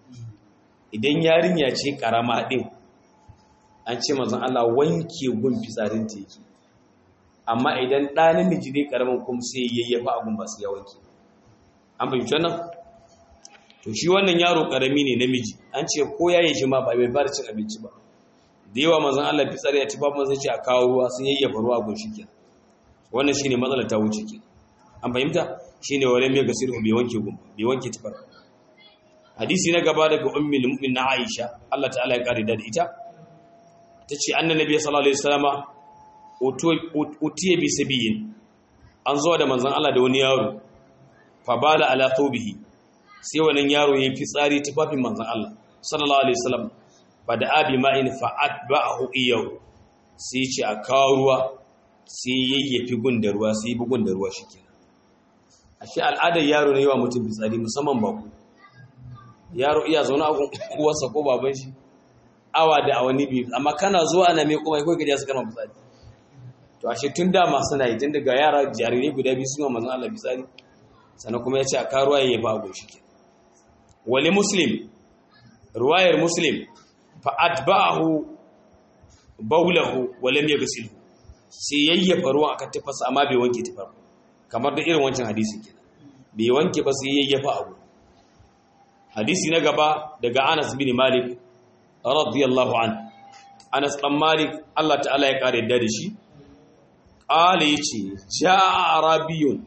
S1: idan yarinya ce karama din an ce manzon Allah wanke gun fitsarin ta yake amma idan ɗa namiji ne karamin kuma sai yayyafa abun ba su ya wanke an fahimci wannan to shi wannan yaro karami ne namiji an ce ko yayin shi ma ba bai fara cin abinci ba da yawa manzon Allah fitsari ya ci babu sai ce a kawo ruwa sun yayyafa ruwa gun shi kenan wannan shine matsalar ta wuce kenan an fahimta shine wala mai gasir bai wanke gun bai wanke tufar hadisi na gaba daga ummul mu'min na Aisha Allah ta'ala ya kare da ita tace annabi sallallahu alaihi wasallama utiye bi sabiyin an zo da manzon Allah da wani yaro fa bala ala thawbihi sai wannan yaro yayin fitsari tufafin manzon Allah sallallahu alaihi wasallam fa da abi ma'in fa atba'ahu iyahu sai ce a kawo ruwa sai yayyafi gundar ruwa sai bi gundar ruwa shikenan ashe al'adar yaro ne yawa mutum fitsari musamman ba ku yaro iya zaune a uwarsa ko baban shi awa da awani biyu amma kana zuwa ana mai kuma kai gajiya su kana fitsari to ashe tun da masu na yi tun daga yara jarirai guda biyu suna manzon Allah fitsari sannan kuma ya ce a karuwa ya ba gun shi ke wali muslim ruwayar muslim fa atba'ahu baulahu wa lam yaghsil sai yayyafa ruwan akan tafasa amma bai wanke tafar kamar da irin wancan hadisi kenan bai wanke ba sai yayyafa abu hadisi na gaba daga Anas bin Malik radiyallahu an Anas dan Malik Allah ta'ala ya kare da shi qala yace jaa arabiyun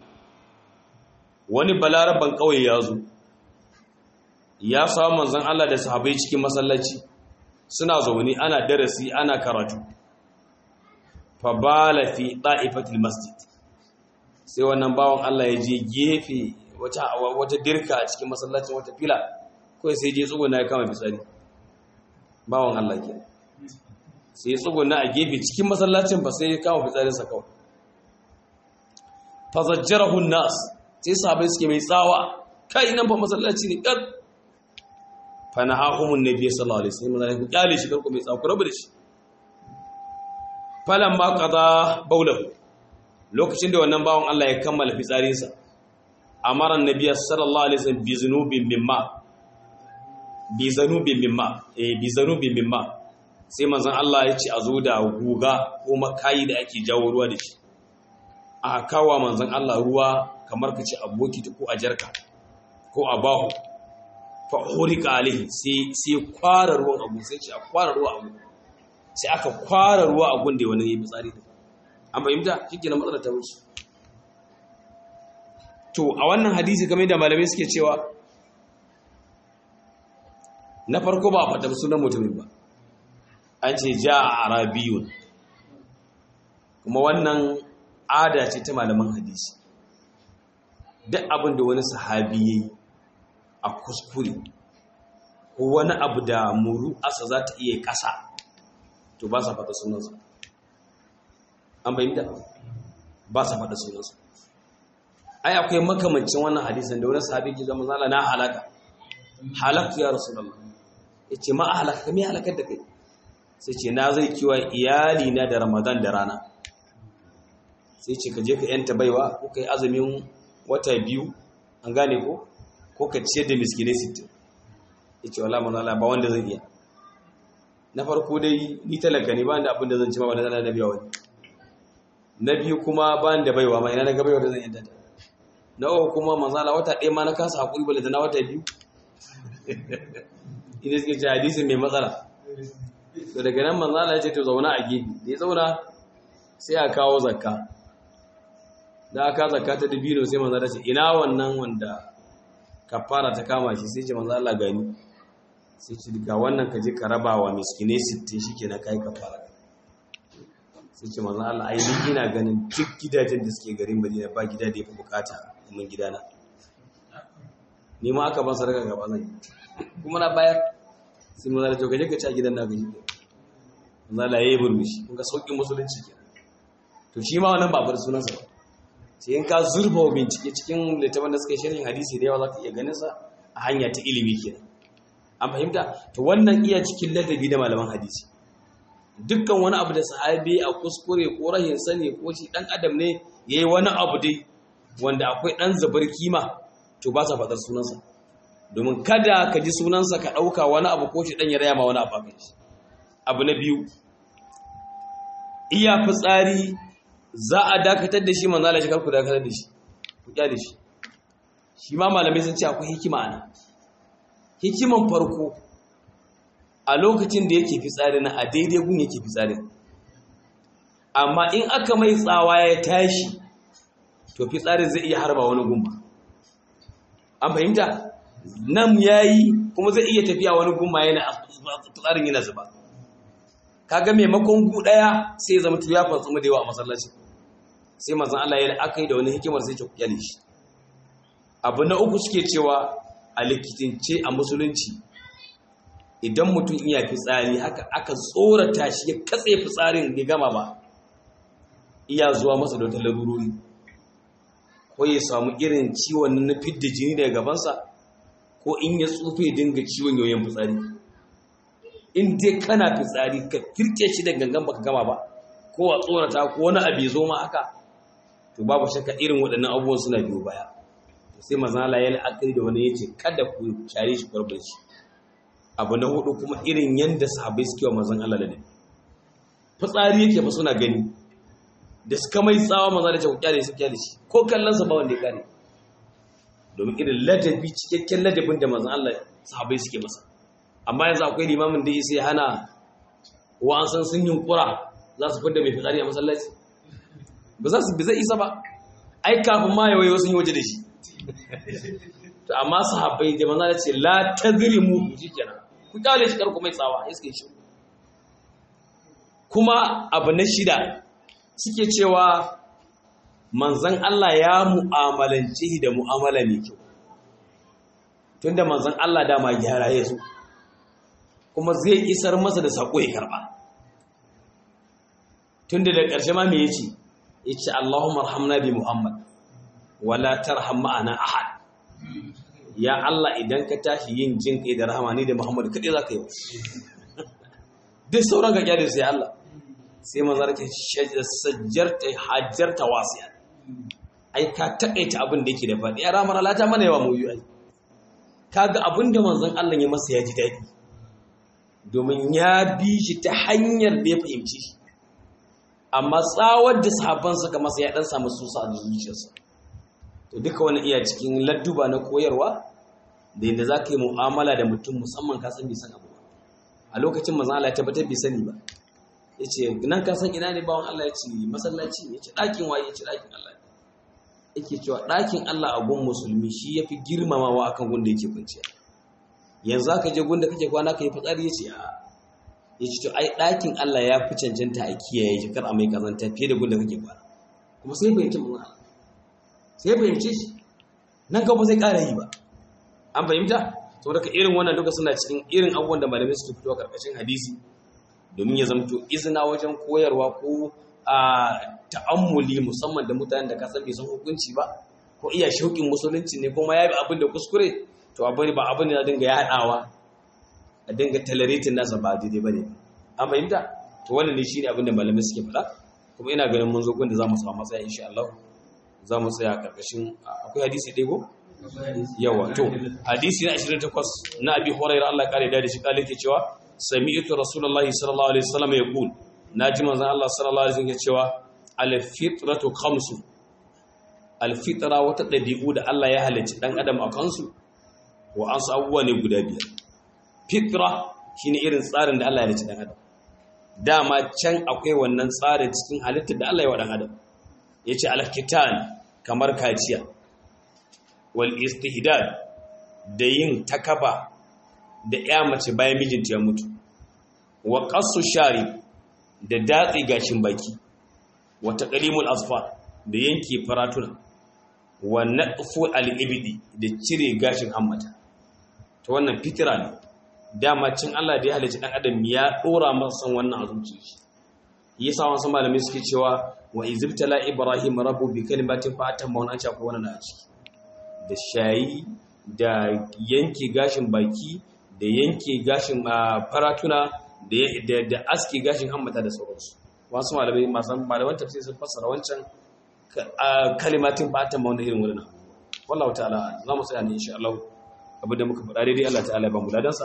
S1: wani balaraban kauye ya zo ya samu manzon Allah da sahabbai cikin masallaci suna zaune ana darasi ana karatu fa bala fi da'ifatil masjid sai wannan bawon Allah ya je gefe wata wata dirka a cikin masallacin wata fila kawai sai je tsuguna ya kama fitsari bawon Allah ke sai tsuguna a gefe cikin masallacin ba sai ya kama fitsarinsa kawai fazajjarahu nas sai sahabbai suke mai tsawa kai nan fa masallaci ne kad fa nahahumun nabiy sallallahu alaihi wasallam ku kyale shi karku mai tsawa ku rabu da shi falan ma qada baulahu lokacin da wannan bawon Allah ya kammala fitsarinsa amara annabiy sallallahu alaihi wasallam bi zunubin mimma bi zanubin mimma eh bi zanubin mimma sai manzon Allah ya ce a zo da guga ko makayi da ake jawo ruwa da shi a kawo manzon Allah ruwa kamar ka ce a bokiti ko a jarka ko a bahu fa hurika alaihi sai sai kwara ruwan abu sai ce a kwara ruwa abu sai aka kwara ruwa a gunde wani yayi fitsari da an fahimta kike na matsalar ta wuce to a wannan hadisi kamar da malamai suke cewa na farko ba a faɗa sunan mutumin ba an ce ja a arabiyun kuma wannan ada ce ta malaman hadisi duk abin da wani sahabi ya yi a kuskure ko wani abu da muru asa za ta iya ƙasa to ba sa faɗa sunansa an bayyanta ba sa faɗa sunansa ai akwai makamancin wannan hadisan da wani sahabi ke zama zala na halaka halaktu ya rasulullah ya ce ma a halaka kame halakar da kai sai ce na zai kiwa iyali na da ramadan da rana sai ce ka je ka yanta baiwa ko ka yi azumin wata biyu an gane ko ko ka ciyar da miskinai sittin ya ce wala manala ba wanda zan iya na farko dai ni talaka ne ba da abin da zan ci ma wanda zana da biya wani na biyu kuma ba da baiwa ma ina na ga baiwa da zan yanta ta na uku kuma manzala wata ɗaya ma na kasa haƙuri bale da na wata biyu ina suke ce hadisin mai matsala to daga nan manzala ya ce to zauna a gefe da ya zauna sai a kawo zakka da aka zakka ta dabino sai manzala ce ina wannan wanda kafara ta kama shi sai ce manzala gani sai ce ga wannan ka je ka raba wa miskinai 60 shike na kai kafara sai ce manzala Allah ai ni ina ganin duk gidajen da suke garin Madina ba gida da yafi bukata mun gidana ni ma aka ban sadaka gaba zan kuma na bayar sai mun zala to kaje ka ci a gidan na gaji zala yayi burmishi kun ga saukin musulunci ke to shi ma wannan ba bar sunan sa sai in ka zurfa bincike cikin littafin da suka sharhin hadisi da yawa zaka iya ganin sa a hanya ta ilimi kenan an fahimta to wannan iya cikin ladabi da malaman hadisi dukkan wani abu da sahabi a kuskure ko rahin sani ko shi dan adam ne yayi wani abu dai wanda akwai dan zabar kima to ba sa faɗar sunansa domin kada ka ji sunansa ka ɗauka wani abu ko shi ɗan ya raya ma wani abu akan shi abu na biyu iya fitsari za a dakatar da shi manzala shi karku dakatar da shi ku kyale shi shi ma malamai sun ce akwai hikima ana hikiman farko a lokacin da yake fitsari na a daidai gun yake fitsari amma in aka mai tsawa ya tashi to fitsarin zai iya harba wani gumba an fahimta nan yayi kuma zai iya tafiya wani gumma yana fitsarin yana zuba kaga maimakon gu daya sai zama tu ya fatsu da yawa a masallaci sai manzon Allah ya aka yi da wani hikimar sai ce kyale shi abu na uku suke cewa a likitince a musulunci idan mutum iya fitsari haka aka tsorata shi ya katse fitsarin bai gama ba iya zuwa masa da wata larurori ko ya samu irin ciwon na fidda jini daga gabansa ko in ya tsufe dinga ciwon yoyin fitsari in dai kana fitsari ka firke shi da gangan baka gama ba ko a tsorata ko wani abu zo ma haka to babu shakka irin waɗannan abubuwan suna biyo baya sai mazala ya la'akari da wani ya ce kada ku share shi kwarbar shi abu na hudu kuma irin yadda sahabai suke wa mazan Allah da fitsari yake fa suna gani da suka mai tsawa maza da ce ku kyale su kyale shi ko kallon sa ba wanda ya kare domin irin ladabi cikakken ladabin da mazan Allah sahabai suke masa amma yanzu akwai limamin da ya sai hana wa'an san sun yunkura za su fidda mai fitsari a masallaci ba za su zai isa ba ai kafin ma yawaye wasu yi waje da shi to amma sahabbai da manzo ce la tazrimu shikenan ku kyale shi karku mai tsawa iske shi kuma abu na shida suke cewa manzon Allah ya mu'amalance da mu'amala mai kyau tunda manzon Allah dama gyara ya zo kuma zai isar masa da sako ya karba tunda da ƙarshe ma me yace yace Allahumma arhamna bi Muhammad wala tarham ma'ana ahad ya Allah idan ka tashi yin jin kai da rahama ni da Muhammad kadai zaka yi duk sauran ka kyale sai Allah sai manzar ka sajjarta hajjarta wasiya ai ka takaita abin da yake da faɗi ya ramar Allah ta mana yawa mu yi ai kaga abin da manzon Allah ya masa ya ji daɗi domin ya bi shi ta hanyar da ya fahimci shi amma tsawar da sahabban suka masa ya dan samu susa a zuciyarsa to duka wani iya cikin ladduba na koyarwa da yadda za ka yi mu'amala da mutum musamman ka san bai san abu a lokacin manzon Allah ya tabbatar bai sani ba ya ce nan ka san ina ne bawan Allah ya ce masallaci ya ce ɗakin waye ya ce ɗakin Allah yake cewa ɗakin Allah a gun musulmi shi ya fi girmamawa akan gunda yake kwanciya yanzu aka je gunda kake kwana ka yi fitsari ya ce a ya ce to ai ɗakin Allah ya fi cancanta a kiyaye shi kar a mai kazanta fiye da gunda kake kwana kuma sai fahimci mun Allah sai fahimce shi nan ka ba sai ƙara yi ba an fahimta saboda ka irin wannan duka suna cikin irin abubuwan da malamai suke fitowa karkashin hadisi domin ya zamto izina wajen koyarwa ko a ta'ammuli musamman da mutanen da kasar bai san hukunci ba ko iya shauƙin musulunci ne kuma ya bi abin da kuskure to abin ba abin da dinga yaɗawa a dinga tolerating nasa ba daidai ba ne an fahimta to wannan ne shine abin da malamai suke faɗa kuma ina ganin mun zo gun da za mu samu matsaya insha Allah za mu tsaya karkashin akwai hadisi ɗaya ko yawa to hadisi na 28 na abi hurairah Allah kare da shi kale ke cewa sami'tu rasulullahi sallallahu alaihi wasallam yaqul naji manzon Allah sallallahu alaihi wasallam cewa al-fitratu khamsu al-fitra wata dabi'u da Allah ya halicci dan adam a kansu wa an abubuwa ne guda biyar fitra shine irin tsarin da Allah ya halicci dan adam dama can akwai wannan tsarin cikin halittar da Allah ya wa dan adam yace al-kitan kamar kaciya wal istihdad da yin takaba da ya mace bayan mijinta ya mutu wa qassu shari da datsi gashin baki wa taqlimul asfar da yanke faratuna wa naqfu al-ibdi da cire gashin hammata to wannan fitira ne dama cin Allah da ya halicci dan adam ya dora masa wannan a zuciyar shi yasa wasu malamai suke cewa wa izibtala ibrahim rabbu bi kalimatin fa atamma wannan ce akwai wannan a ciki da shayi da yanke gashin baki da yanke gashin faratuna da aske gashin hammata da sauransu wasu malamai masu malaman tafsir sun fassara wancan kalimatin fatan ma wani irin wurin wallahu ta'ala za mu tsaya ne insha Allah abinda muka faɗa daidai Allah ta'ala ya ba mu ladansa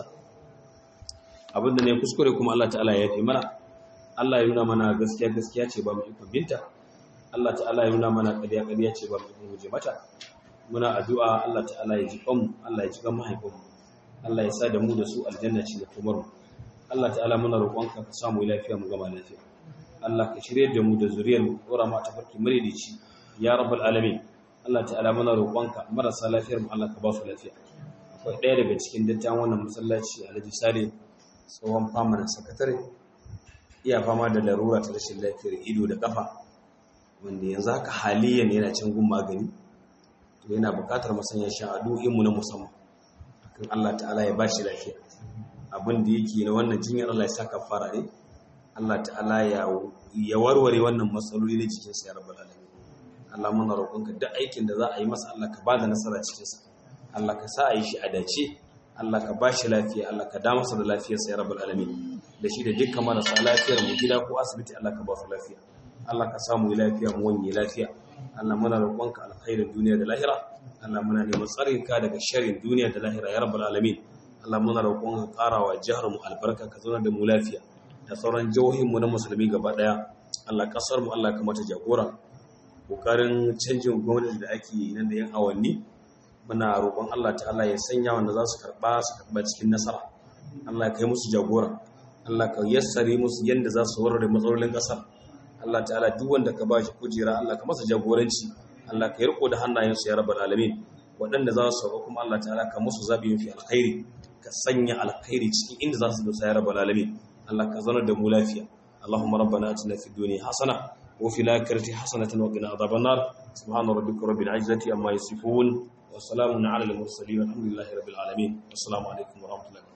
S1: abinda ne kuskure kuma Allah ta'ala ya yi mana Allah ya nuna mana gaskiya gaskiya ce ba mu ikon binta Allah ta'ala ya nuna mana ƙarya ƙarya ce ba mu ikon guje mata muna addu'a Allah ta'ala ya ji kanmu Allah ya ji kan mahaifinmu Allah ya sa da mu da su aljanna ce da kumarmu Allah ta'ala muna roƙonka ka samu lafiya mu gama lafiya Allah ka shirye da mu da zuriyar mu dora mu ta farki muridici ya rabbal alamin Allah ta'ala muna roƙonka marasa lafiyar mu Allah ka ba su lafiya akwai ɗaya daga cikin dattawan wannan masallaci Alhaji Sale tsohon famanin sakatare iya fama da larura ta rashin lafiyar ido da kafa wanda yanzu haka haliyan yana cin gun magani to yana buƙatar masanya shan addu'o'inmu na musamman kan Allah ta'ala ya bashi lafiya abin da yake na wannan jinyar Allah ya saka fara ne Allah ta'ala ya ya warware wannan matsaloli na jikin sa ya rabbal alamin Allah muna roƙonka duk aikin da za a yi masa Allah ka bada nasara cikin sa Allah ka sa a yi shi a dace Allah ka bashi lafiya Allah ka da masa da lafiyar sa ya rabbal alamin da shi da dukkan marasa lafiyar mu gida ko asibiti Allah ka ba su lafiya Allah ka samu lafiya mu wani lafiya Allah muna roƙonka alkhairin duniya da lahira Allah muna neman tsarin ka daga sharrin duniya da lahira ya rabbal alamin Allah muna roƙonka ƙarawa jihar mu albarka ka zauna da mu lafiya da sauran jihohin mu na musulmi gaba daya Allah kasar mu Allah ka mata jagora kokarin canjin gwamnati da ake yi nan da yan awanni muna roƙon Allah ta'ala ya sanya wanda za su karba su karba cikin nasara Allah ka yi musu jagora Allah ka yassare musu yanda za su warware matsalolin ƙasar Allah ta'ala duk wanda ka bashi kujera Allah ka masa jagoranci Allah ka yi riko da hannayensu ya rabbal alamin waɗanda za su sauka kuma Allah ta'ala ka musu zabi mafi alkhairi ka sanya alkhairi cikin inda za su dosa ya rabbal alamin Allah ka zanar da mu lafiya Allahumma rabbana atina fid dunya hasana wa fil akhirati hasanatan wa qina adhaban nar subhana rabbika rabbil izzati amma yasifun wa salamun ala al mursalin walhamdulillahi rabbil alamin assalamu alaikum wa rahmatullahi